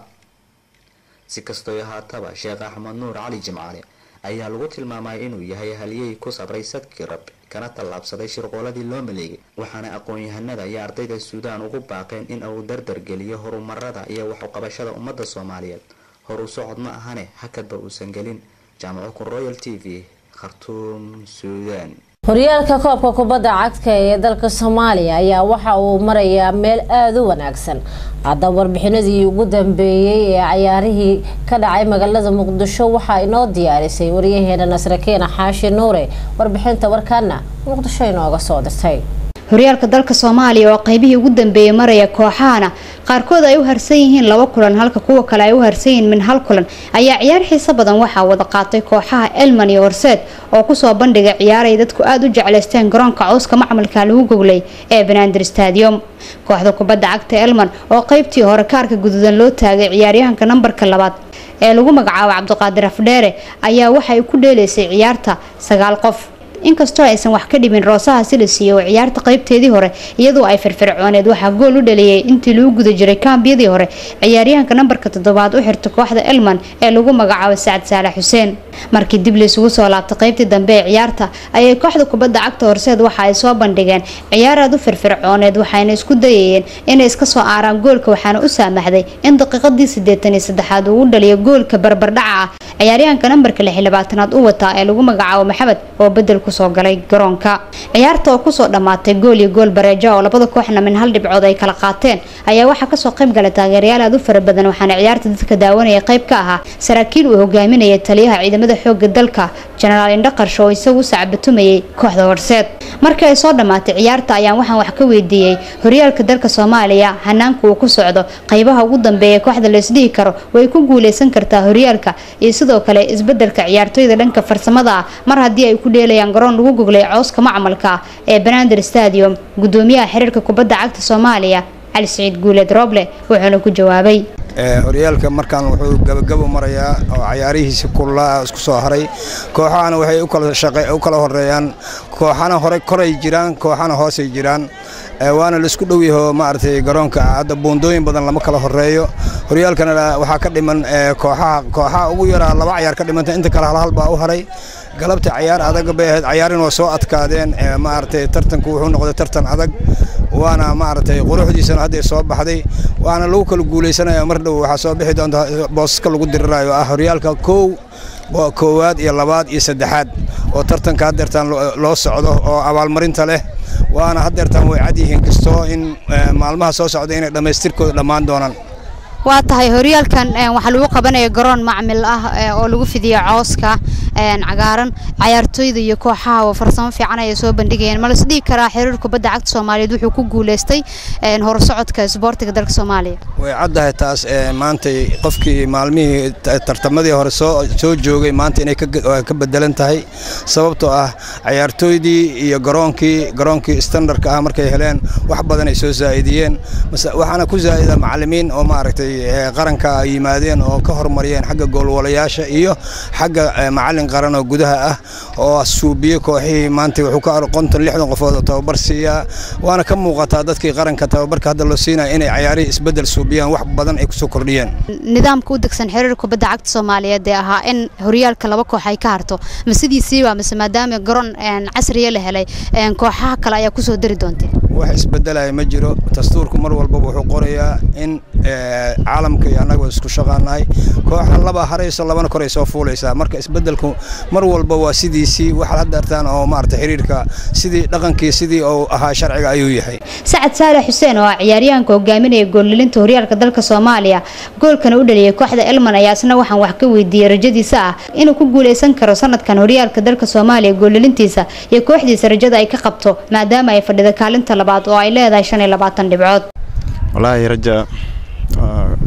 si kastoo ahaataba sheekh axmed nuur cali jimcaale ayaa lagu tilmaamay inuu yahay halyey ku sabray sadkii rabbi kana tallaabsaday shirqooladii loo maleegay waxaana aqoon-yahanada iyo ardayda suudaan ugu baaqeen in uu dardargeliyo horumarada iyo waxuqabashada ummadda soomaaliyeed horu socod ma ahane hakadba uusan gelin jaamaco kun royal t v khartuum suudaan horyaalka koobka kubadda cagta ee dalka soomaaliya ayaa waxa uu marayaa meel aada u wanaagsan haddaba warbixinadii ugu dambeeyey ee cayaarihii ka dhacay magaalada muqdisho waxaa inoo diyaarisay waryaheena nasrakeena xaashi nuure warbixinta warkaana muqdisho inooga soo dirtay horyaalka dalka soomaaliya oo qaybihii ugu dambeeyey maraya kooxahana qaarkood ay u harsan yihiin laba kulan halka kuwa kale ay u harsan yihiin min hal kulan ayaa ciyaar xiiso badan waxaa wada qaatay kooxaha elman iyo horseed oo kusoo bandhigay ciyaaray dadku aada u jeclaysteen garoonka cawska macmalka lagu goglay ee banaadir stadium kooxda kubadda cagta elman oo qaybtii hore kaarka guduudan loo taagay ciyaaryahanka nambarka labaad ee lagu magacaabo cabdiqaadir afdheere ayaa waxay ku dheelaysay ciyaarta sagaal qof inkastoo aysan wax ka dhimin roosaha si la siiyey oo ciyaarta qaybteedii hore iyadoo ay firfircooneed waxaa gool u dhaliyay intii lagu guda jiray kaambiyadii hore ciyaaryahanka nambarka toddobaad u xirta kooxda elman ee lagu magacaabo sacad saalax xuseen markii dib laysugu soo laabtay qaybtii dambe ee ciyaarta ayay kooxda kubadda cagta horseed waxa ay soo bandhigeen ciyaar aad u firfircooneed waxayna isku dayayeen inay iska soo aaraan goolka waxaana u saamaxday in daqiiqadii siddeetan iyo saddexaad uu u dhaliyo goolka barbardhaca ah ciyaaryahanka nambarka lix iyo labaatanaad u wataa ee lagu magacaabo maxamed oo bedel kusoo galay garoonka ciyaarta oo kusoo dhammaatay gool iyo gool bareeja oo labada kooxna min hal dhibcood ay kala qaateen ayaa waxaa kasoo qayb galay taageerayaal aad u fara badan waxaana ciyaarta dadka daawanaya qayb ka ahaa saraakiil uu hogaaminayay taliyaha ciidamada xooga dalka jenaraal indhaqarsho oo isagu sacbatumayay kooxda horseed markii ay soo dhammaatay ciyaarta ayaan waxaan wax ka weydiiyey horyaalka dalka soomaaliya hanaanka uu ku socdo qaybaha ugu dambeeya kooxda laysdhihi karo way ku guuleysan kartaa horyaalka iyo sidoo kale isbedelka ciyaartoyda dhanka farsamada ah mar haddii ay ku dheelayaan garoon lagu goglay cooska macmalka ee banaadir stadium gudoomiyaha xiriirka kubadda cagta soomaaliya cali siciid guuleed roble wuxuuna ku jawaabay horyaalka markaan wuxuu gabagabo marayaa oo cayaarihiisi kullaa isku soo haray kooxahana waxay u kala horeeyaan kooxana hore koray jiraan kooxana hoosay jiraan waana laisku dhow yaho maaragtay garoonka hadda buundooyin badan lama kala horeeyo horyaalkana waxaa ka dhiman kooxaha kooxaha ugu yaraa laba cayaar ka dhimanta inta kale halhal baa u haray galabta cayaar adag bay ahayd cayaarin waa soo adkaadeen maaragtay tartanku wuxuu noqday tartan adag waana maaragtay quruxdiisana hadday soo baxday waana lagu kala guuleysanaya mar dhow waxaa soo bixi doonta boosaska lagu dirirayo ah horyaalka kow koowaad iyo labaad iyo saddexaad oo tartanka haddeertaan loo socdo oo abaalmarinta leh waana haddeertaan way cad yihiin kastoo in maalmaha soo socda inay dhammaystirkooda dhammaan doonaan waa tahay horyaalkan waxaa lagu qabanaya garoon macmil ah oo lagu fidiyo cooska cagaaran cayaartooyda iyo kooxaha oo farsamo fiican ay soo bandhigayeen ma la isdhihi karaa xiriir kubadda cagta soomaaliyeed wuxuu ku guuleystay horusocodka isboortiga dalka soomaaliya way caddahay taas maantay qofkii maalmihii tartamadii hore soo soo joogay maanta inay ka bedelan tahay sababtoo ah cayaartooydii iyo garoonkii garoonkii standardka ah markay heleen wax badan ay soo zaa'idiyeen waxaana ku zaa'ida macallimiin oo maaragtay qaranka ay yimaadeen oo ka horumariyeen xagga goolwalayaasha iyo xagga macallin qaran oo gudaha ah oo suubiye kooxihii maanta wuxuu ka qonton lixdan qofood oo tababar siiyaa waana ka muuqataa dadkii qaranka tababarka hadda loo siinaya inay cayaarihii isbeddel suubiyaan wax badan ay kusoo kordhiyeen nidaamka u degsan xiriir kubadda cagta soomaaliyeed ee ahaa in horyaalka laba koox ay ka harto ma sidiisiiba mise maadaama garoon casriya la helay kooxaha kale ayaa kusoo dari doontee wax isbedelaya ma jiro dastuurku mar walbaba wuxuu qorayaa in caalamka iyo annaga isku shaqaanahay kooxa laba harayso labana koray soo fuulaysaa marka isbedelku mar walba waa sidiisii waxaad hadda artaan oo maarata xiriirka sidii dhaqankii sidii uu ahaa sharciga ayuu yahay sacad saalax xuseen oo ah ciyaaryahanka hogaaminaya goollilinta horyaalka dalka soomaaliya goolkana u dhaliyay kooxda elman ayaa isna waxaan wax ka weydiiyey rajadiisa ah inuu ku guuleysan karo sanadkan horyaalka dalka soomaaliya goollilintiisa iyo kooxdiisa rajada ay ka qabto maadaama ay fadhida kaalinta labaad oo ay leedahay shan iyo labaatan dhibcood wallaahi raja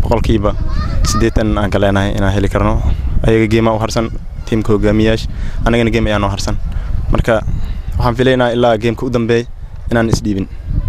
boqolkiiba siddeetan aan ka leenahay inaan heli karno ayaga geemaa u harsan tiimka hogaamiyaasha annagana geem ayaa noo harsan marka waxaan filaynaa ilaa geemka u dambeey inaan isdhiibin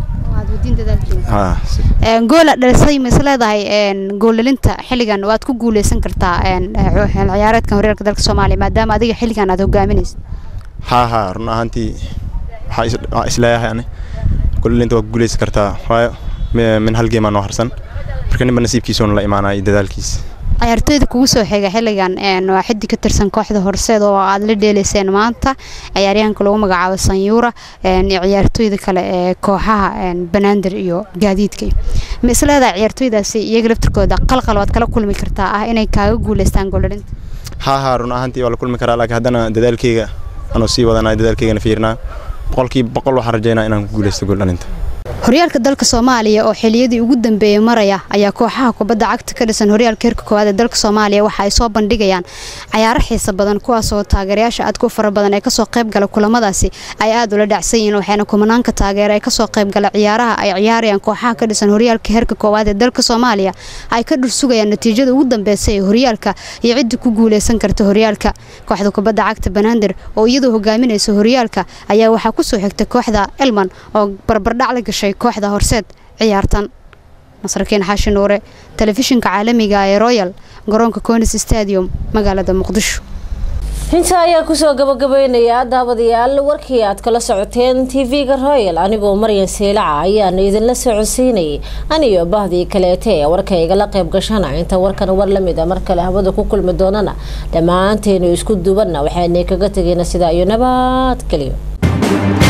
goola dhalisay ma is leedahay goollalinta xilligan waad ku guuleysan kartaa ciyaareedkan horyaalka dalka soomaaliya maadaama adiga xilligan aad hogaaminaysa haa haa run ahaantii waxaa isleeyahay ani goollalinta waa ku guuleysan kartaa waayo min hal geemaa noo harsan marka ninba nasiibkiisuuna la imaanaya dadaalkiisa ciyaartooyda kugu soo xiga xilligan waa xiddi ka tirsan kooxda horseed oo aad la dheeleyseen maanta ciyaaryahanka lagu magacaabo sanyuura ciyaartooyda kale ee kooxaha banaadir iyo gaadiidka ma isleedahay ciyaartooydaasi iyaga laftirkooda qalqal waad kala kulmi kartaa ah inay kaaga guuleystaan goolalinta haa haa run ahaantii waa la kulmi karaa laakiin haddana dadaalkeyga anuu sii wadanaa dadaalkeygana fiirnaa boqolkiiba boqol waxaan rajeynaa inaan ku guuleysto gooldhalinta horyaalka dalka soomaaliya oo xiliyadii ugu dambeeyey maraya ayaa kooxaha kubadda cagta ka dhisan horyaalka heerka koowaad ee dalka soomaaliya waxa ay soo bandhigayaan cayaaro xiisa badan kuwaasoo taageerayaasha aadka u fara badan ee kasoo qayb gala kulamadaasi ay aad ula dhacsan yihiin waxaana kumanaanka taageera ee kasoo qayb gala ciyaaraha ay ciyaarayaan kooxaha ka dhisan horyaalka heerka koowaad ee dalka soomaaliya ay ka dhursugayaan natiijada ugu dambeysa ee horyaalka iyo cidda ku guuleysan karta horyaalka kooxda kubadda cagta banaadir oo iyadoo hogaaminaysa horyaalka ayaa waxaa kusoo xigtay kooxda elman oo barbardhac la gashay kooxda horseed ciyaartan nasrakiin xaashi nuure telefishinka caalamiga ee royal garoonka conis stadium magaalada muqdisho intaa ayaa kusoo gabagabeynaya daawadayaal warkii aad kala socoteen tv-ga royal anigoo maryan seylaca ayaana idinla socodsiinayay aniyo bahdii kaleete ee warka igala qayb gashana inta warkan war lamid a mar kale hawada ku kulmi doonana dhammaanteenu isku dubanna waxaanay kaga tegayna sidaa iyo nabad geliyo